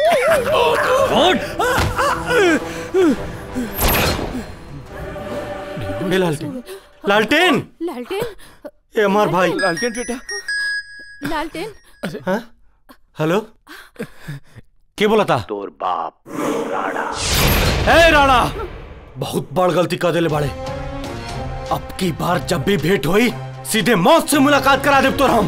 ए लालटेन लालटेन
लालटेन
ए अमर भाई
लालटेन बेटा लालटेन
हाँ? हेलो के बोला था
तोर बाप राणा
ए राणा बहुत बड़ गलती कर देले बाड़े अब की बार जब भी भेंट हुई सीधे मौत से मुलाकात करा देब तो हम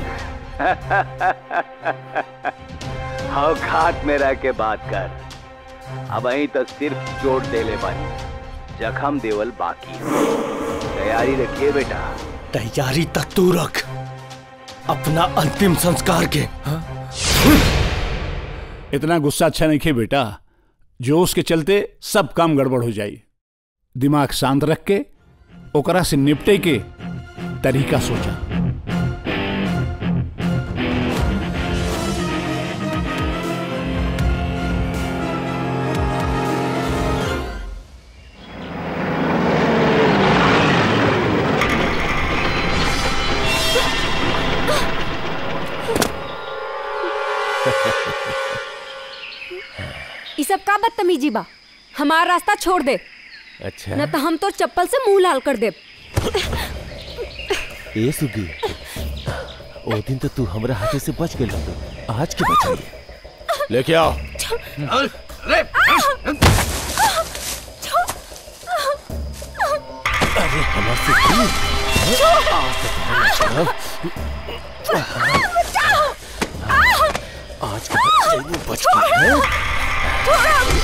हाँ घाट में रह के बात कर अब अहीं तो सिर्फ चोट देले बानी जखम देवल बाकी तैयारी रखिए बेटा
तैयारी तक तू रख अपना अंतिम संस्कार के
इतना गुस्सा अच्छा नहीं खे बेटा जोश के चलते सब काम गड़बड़ हो जाई दिमाग शांत रख के ओकरा से निपटे के तरीका सोचा
ई सब का बदतमीजी बा हमार रास्ता छोड़ दे
अच्छा
न तो हम तो चप्पल से मुंह लाल कर दे
ए सुगी ओ दिन तो तू हमरा हाथे से बच गई आज के बचाई लेके आओ अरे हमारे से दूर आज तक हमारा आज के बच्चे वो बच गए हैं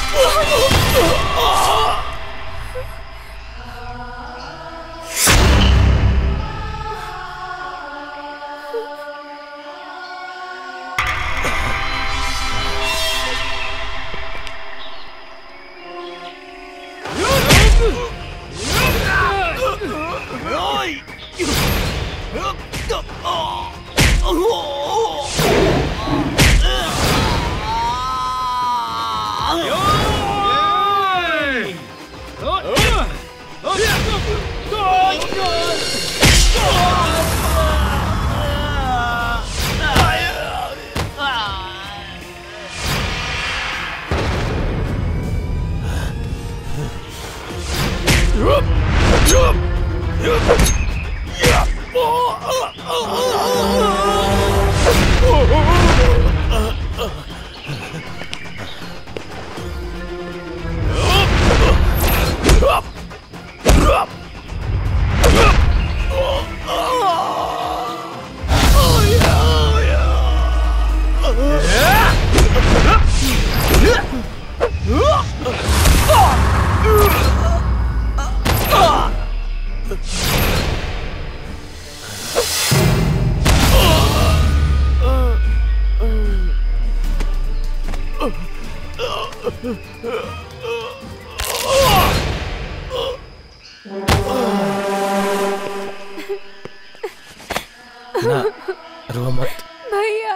ना रो मत
भैया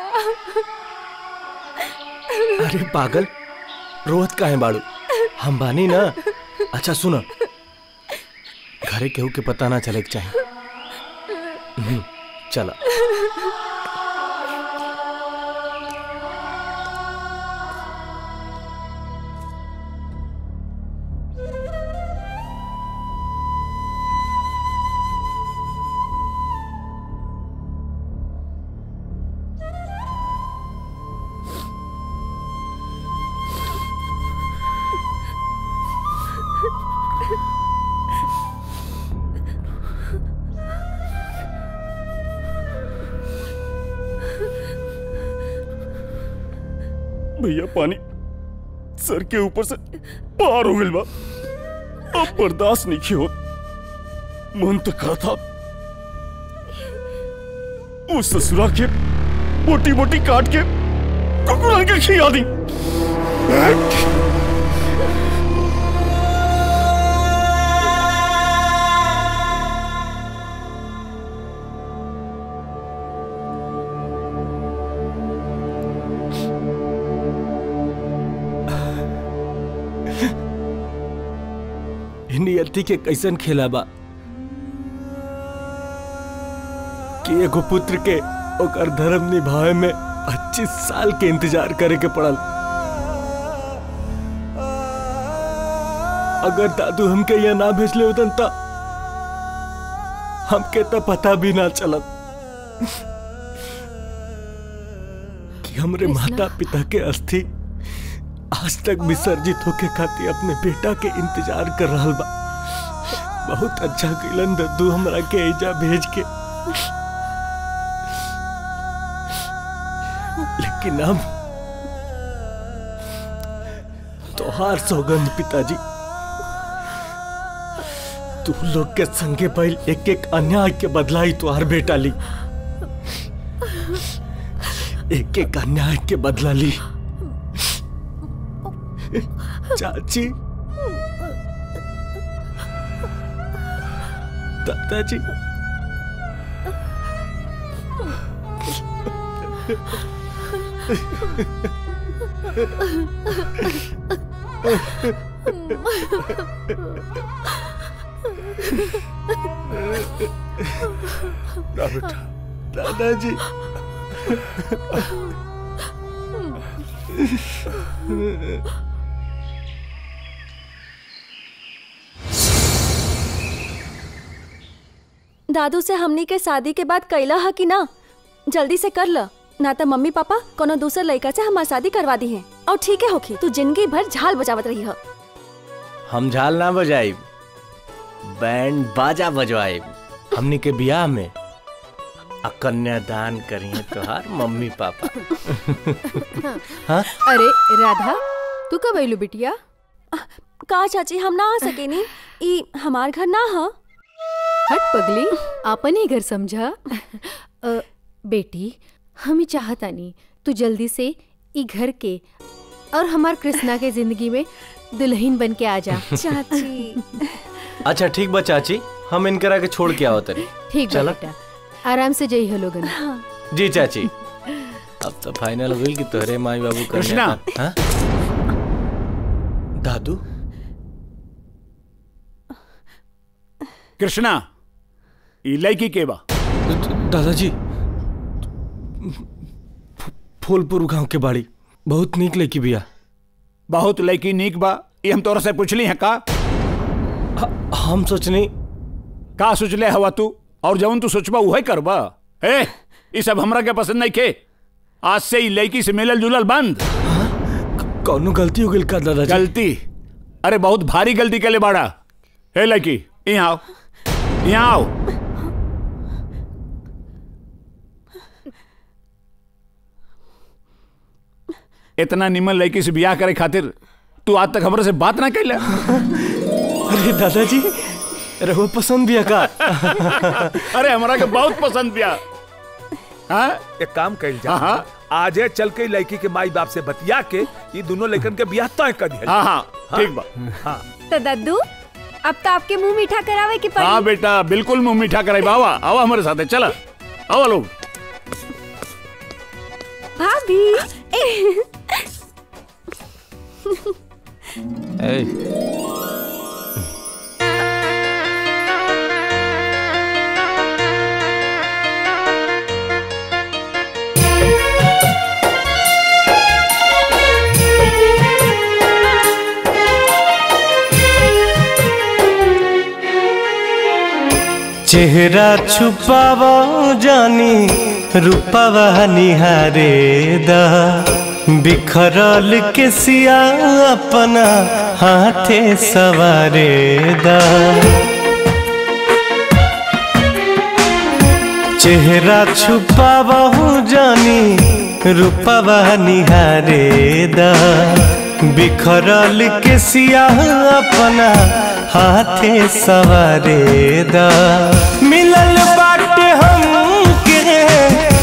अरे पागल रोहत का है बाड़ू हम बानी ना अच्छा सुनो घरे केहू के पता ना चले के चाहिए हम्म, चला
भैया पानी सर के ऊपर से पार हो गइल बा अब बर्दाश्त नहीं होत मन तो कहा था वो ससुरा के मोटी मोटी काट के कुकुरा के खिया दी
नियति के कैसन खेला बा कि एगो पुत्र के ओकर धर्म निभावे में 25 साल के इंतजार करे के पड़ल अगर दादू हमके यहाँ ना भेजले होतन त हमके तो पता भी ना चलत कि हमरे माता पिता के अस्थि आज तक विसर्जित होके खातिर अपने बेटा के इंतजार कर रहा बा बहुत अच्छा किलन दद्दू हमरा के एजा भेज के लेकिन अब तोहार सौगंध पिताजी तू लोग के संगे पहल एक एक अन्याय के बदला ही तुहार बेटा ली एक एक अन्याय के बदला ली चाची दादाजी
ना बेटा
दादाजी
दादू से हमनी के शादी के बाद कैला है कि ना जल्दी से कर ल ना तो मम्मी पापा कोनो दूसर लड़का से हमार शादी करवा दी है और ठीक है होखी तू जिंदगी भर झाल बजावत रही है
हम झाल ना बजाई बैंड बाजा बजवाए हमनी के बियाह में आ कन्यादान करिए तोहार मम्मी पापा हाँ
अरे राधा तू कब अइलू बिटिया
का चाची हम ना आ सके नी ई हमार घर ना है
हट पगली आपन ही घर समझा अ, बेटी हम ही चाहता नहीं तू जल्दी से ई घर के और हमार कृष्णा के जिंदगी में दुल्हन बन के आ जा
चाची
अच्छा ठीक बा चाची हम इनकरा के छोड़ के आओ तरी
ठीक बा
चला।
बेटा आराम से जई हो लोगन
जी चाची अब तो फाइनल हो गई कि तोहरे माई बाबू
कृष्णा।
कन्यादान- हाँ? दादू
कृष्णा ई लड़की के बा
दादाजी फूलपुर गांव के बाड़ी बहुत नीक लड़की बिया
बहुत लड़की नीक बा ये हम तोरा से पूछली है का
हम सोचनी
का सोचले हवा तू और जवन तू सोचबा उहे करबा ए ई सब हमरा के पसंद नहीं के आज से ई लड़की से मिलल जुलल बंद
कौनो गलती हो गई का दादाजी
गलती अरे बहुत भारी गलती के ले बाड़ा हे लड़की यहाँ आओ यहाँ आओ इतना निमन लड़की से ब्याह करे खातिर तू आज तक हमरे से बात ना कैला
अरे दादाजी रहो पसंद बिया का
अरे हमरा के बहुत पसंद बिया हाँ
एक काम कइल जा आजे चल के लड़की के माई बाप से बतिया के ये दोनों लड़कन के बियाह तय कर दिया
हाँ हाँ ठीक बा
हाँ
तो दद्दू अब तो आपके मुंह मीठा करावे की
हाँ
पड़ी
बेटा बिल्कुल मुंह मीठा कराई बाबा आवा हमारे साथ है चला आओ लोग
भाभी
चेहरा छुपावा जानी रूपवा निहारे दा बिखरल के सिया अपना हाथे सवारे दा चेहरा छुपावा जानी रूपवा निहारे दा बिखरल के सिया अपना हाथे सवारे दा मिलल बाटे हमके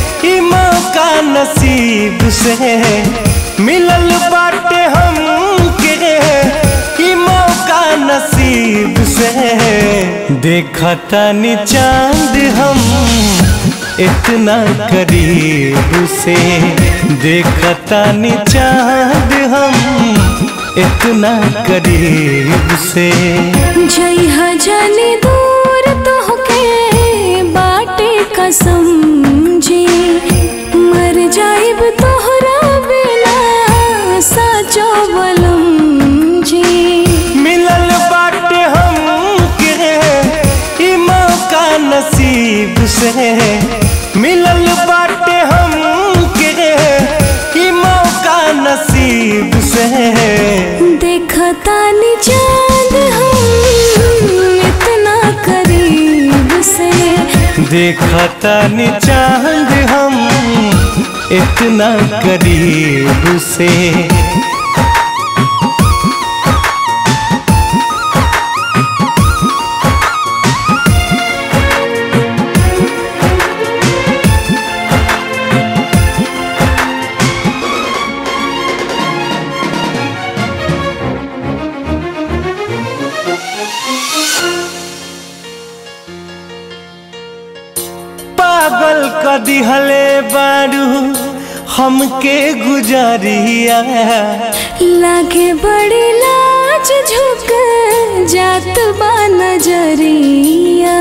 नसीब से मिलल बाटे हमके ई मौका नसीब से देखता नी चांद हम इतना करीब से देखता नी चांद हम इतना करीब से
जई जाने दूर तो होके बाटे कसम जी मर जाइब तोहरा बिना साचो बलम जी
मिलल बाटे हमके ई मौका नसीब से मिलल बाटे हमके ई मौका नसीब से
देखता नी चांद हम इतना करीब से
देखता नी चांद हम इतना करीब से पागल क दिहले बारू हमके गुजरिया
लागे बड़ी लाज झुक जात बा नजरिया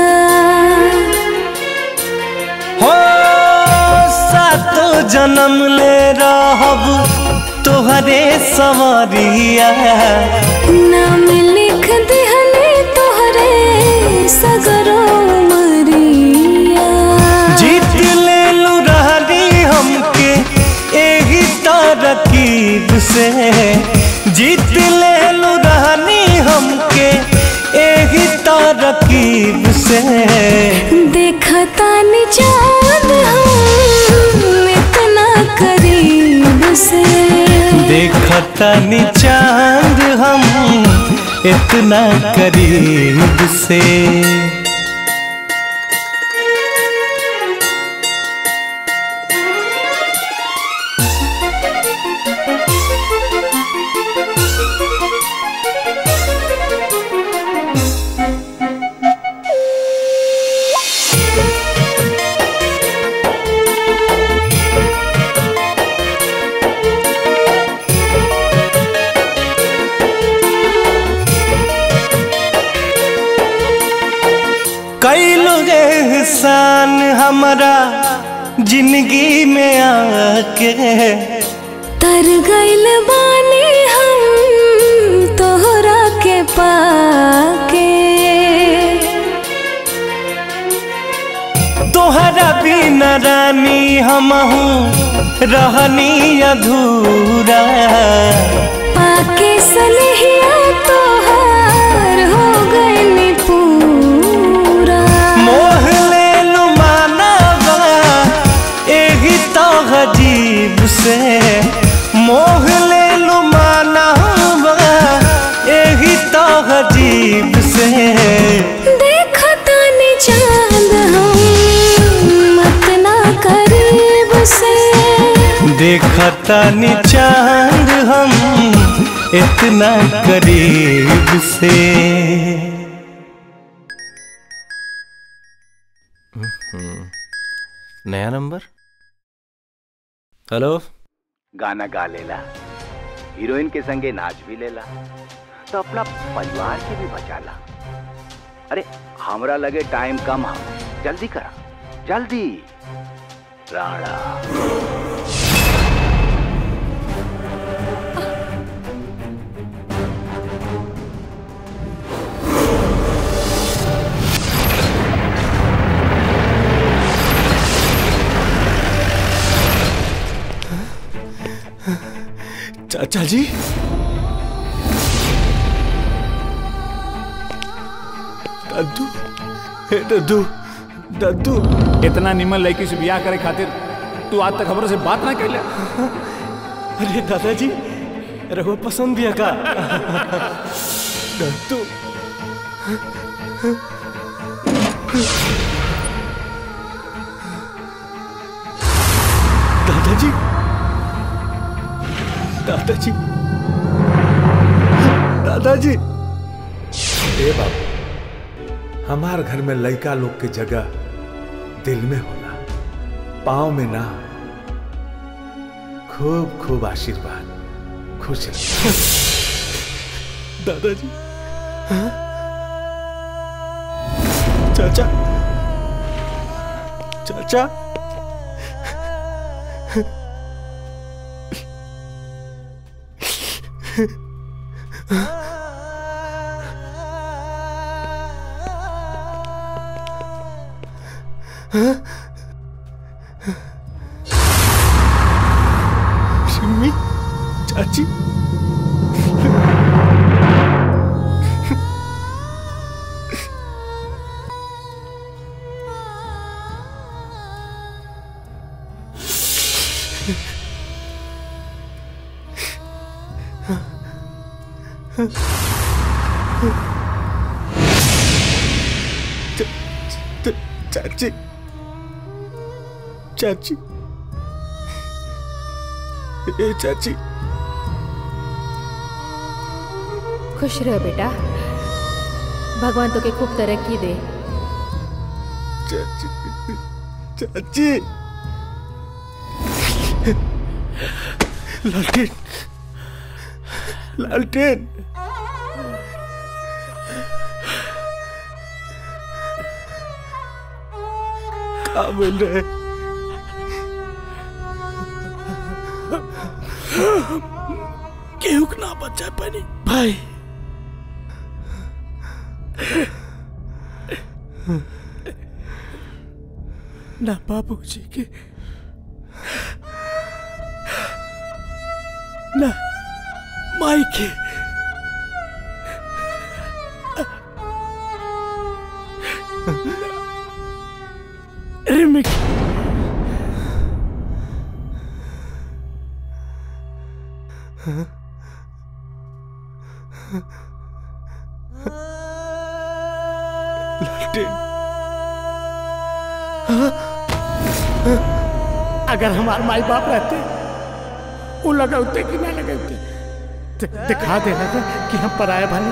हो सातो जन्म ले रहब तोहरे सवरिया
नाम लिख दिहले तोहरे सगरो मरिया
जीत ले लू रहनी हमके एही तरकीब से जीत ले लू रहनी हमके एही तरकीब से
देखता नी चांद हम इतना करीब से
देखता नी चांद हम इतना करीब से कई लोग एहसान हमारा जिंदगी में आके
तर गइल बानी हम तोहरा के पाके
तोहरा बिना रानी हमहू रहनी अधूरा
पाके सनहिया तोहार हो गइल पूरा
मोह ले लू मानवा एही तो अजीब से मोह ले लू मानवा एही तो अजीब से
देखता नी चांद हम इतना करीब से
देखता नी चांद हम इतना करीब से
नया नंबर हेलो
गाना गा लेला हीरोइन के संगे नाच भी लेला तो अपना परिवार के भी बचाला अरे हमरा लगे टाइम कम है जल्दी करा जल्दी राणा
चाचा जी
दद्दू हे दद्दू दद्दू इतना निमन लड़की से ब्याह करे खातिर तू आज तक खबर से बात ना कैले
अरे दादाजी रघु पसंद भी है का
दद्दू
दादाजी
दादाजी दादाजी ए बाबू हमार घर में लड़का लोग के जगह दिल में होला पाँव में ना खूब खूब आशीर्वाद खुश रह
दादाजी चाचा चाचा सिम्मी चाची च- च- चाची चाची ए चाची
खुश रह बेटा भगवान तो के खूब तरक्की दे
चाची चाची लालटेन लालटेन कहाँ मिल रहे केहू के ना बचा पानी भाई ना बाबू जी के ना माई के रिमिक लालटेन अगर हमारे माई बाप रहते वो लगाते कि ना लगाते दि- दिखा देना था कि हम पराया भाई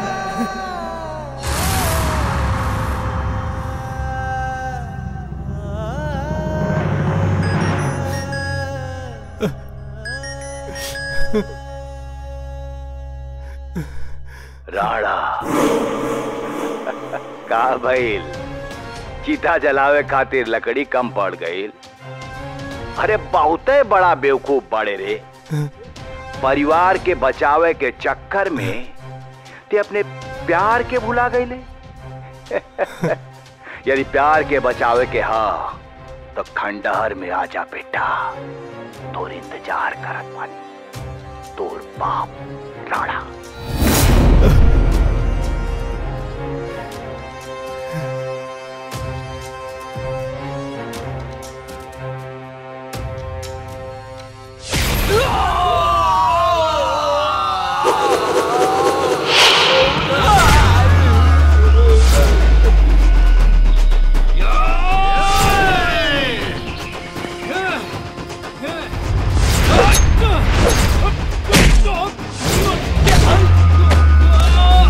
राणा का भइल चीता जलावे खातिर लकड़ी कम पड़ गईल अरे बहुते बड़ा बेवकूफ बड़े रे परिवार के बचावे के चक्कर में ते अपने प्यार के भुला गईले यदि प्यार के बचावे के हा तो खंडहर में आजा बेटा तोर इंतजार करत बानी तोर बाप राणा
Ah!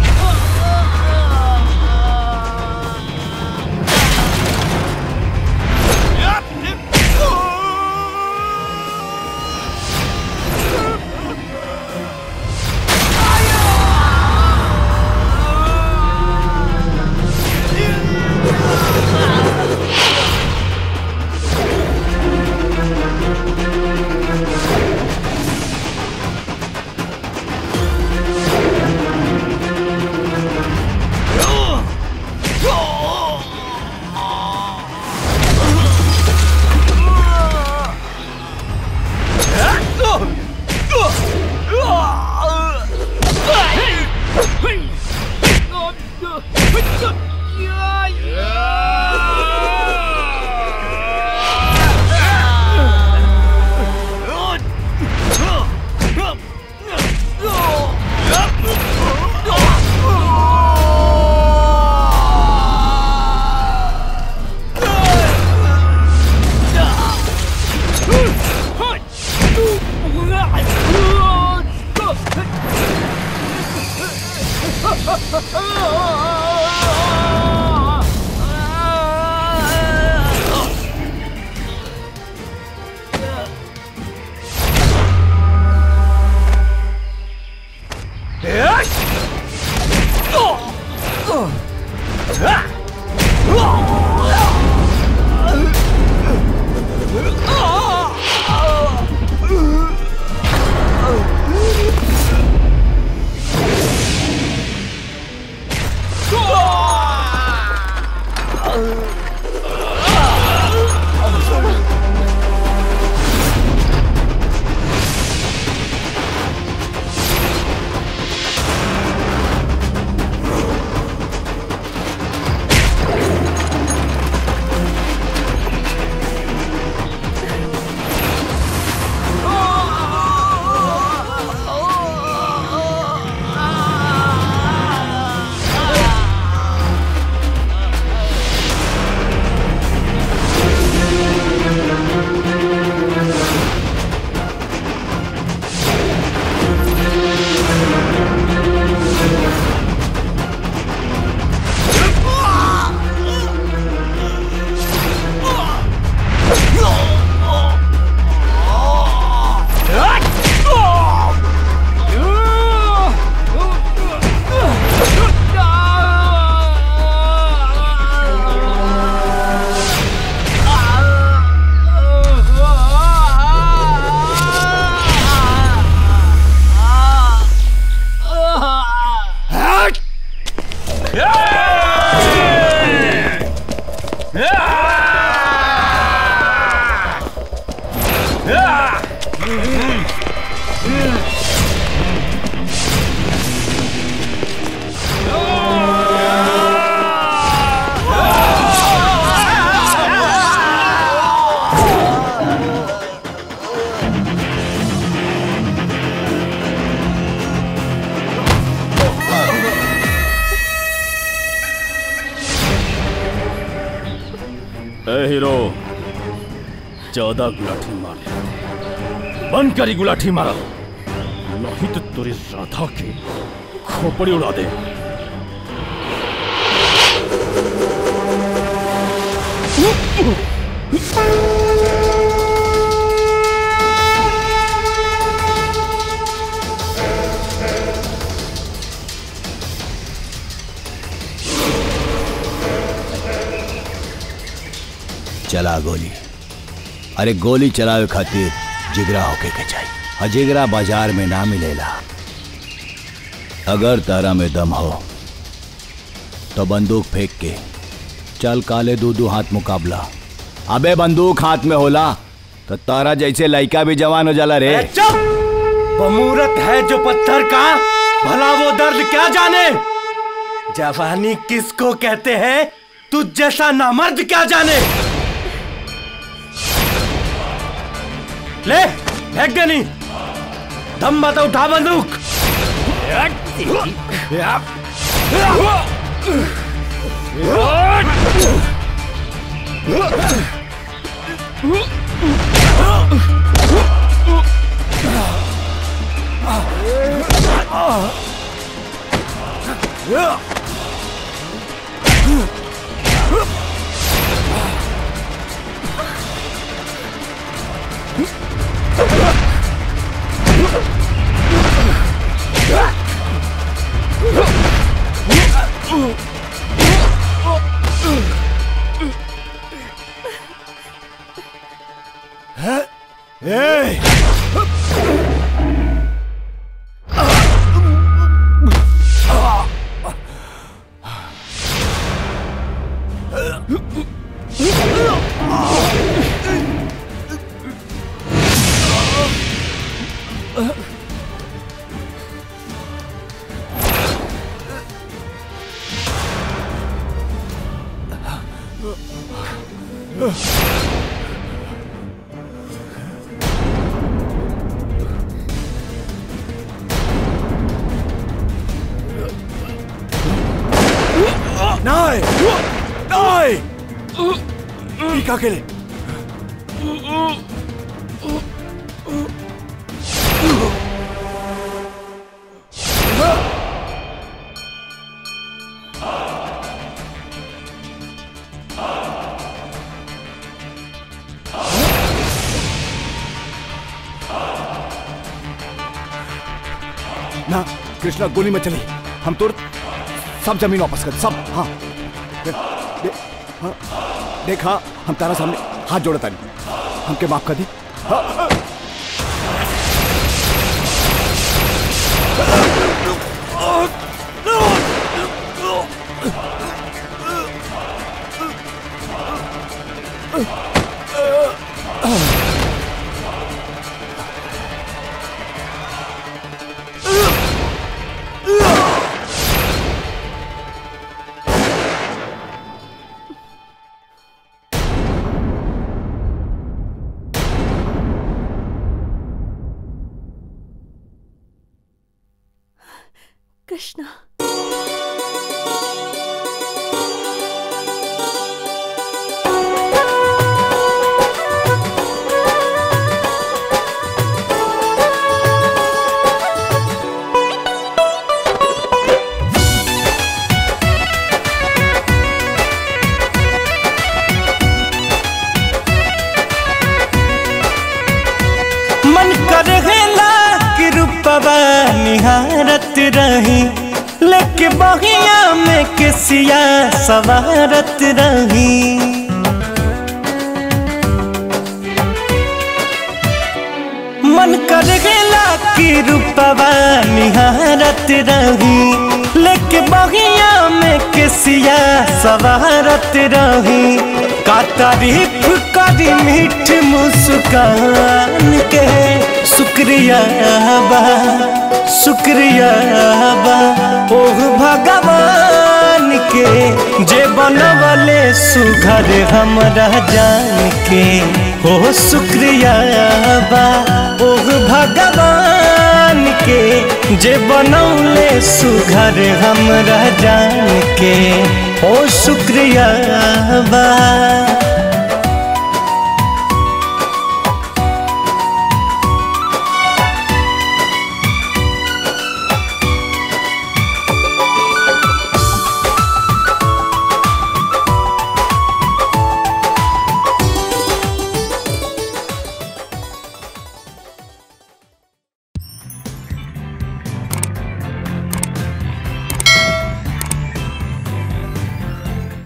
ए हीरो चौदह गुलाठी मार बंद करी गुलाठी मारा नहीं तो तेरी राधा की खोपड़ी उड़ा दे
चला गोली अरे गोली चलावे खातिर जिगरा होके के चाहिए और जिगरा बाजार में ना मिलेला अगर तारा में दम हो तो बंदूक फेंक के चल काले दू दू हाथ मुकाबला अबे बंदूक हाथ में होला तो तारा जैसे लड़का भी जवान हो जाला रे
चुप बमूरत है जो पत्थर का भला वो दर्द क्या जाने जवानी किसको कहते हैं तू जैसा नामर्द क्या जाने ले फेंक दे नहीं दम मत उठा बंदूक
Nein! Nein! Wie kakele?
ना कृष्णा गोली में चली हम तो सब जमीन वापस कर सब हाँ दे, दे, हाँ देखा हम तारा सामने हाथ जोड़े तानी हमके माफ कर दी हाँ,
कृष्णा
मन करेला कि रूपवा निहारत रही लेके बहिया में केसिया सवारत रही मन करेला कि रूपवा निहारत रही लेके बहिया में केसिया सवारत रही का तारीफ करी मीठ मुस्कान के शुक्रिया बा शुक्रिया बा ओह भगवान के जे बनवले सुघर हमरा जान के हो शुक्रिया बा ओह भगवान के जे बनौले सुघर हमरा जान के हो शुक्रिया बा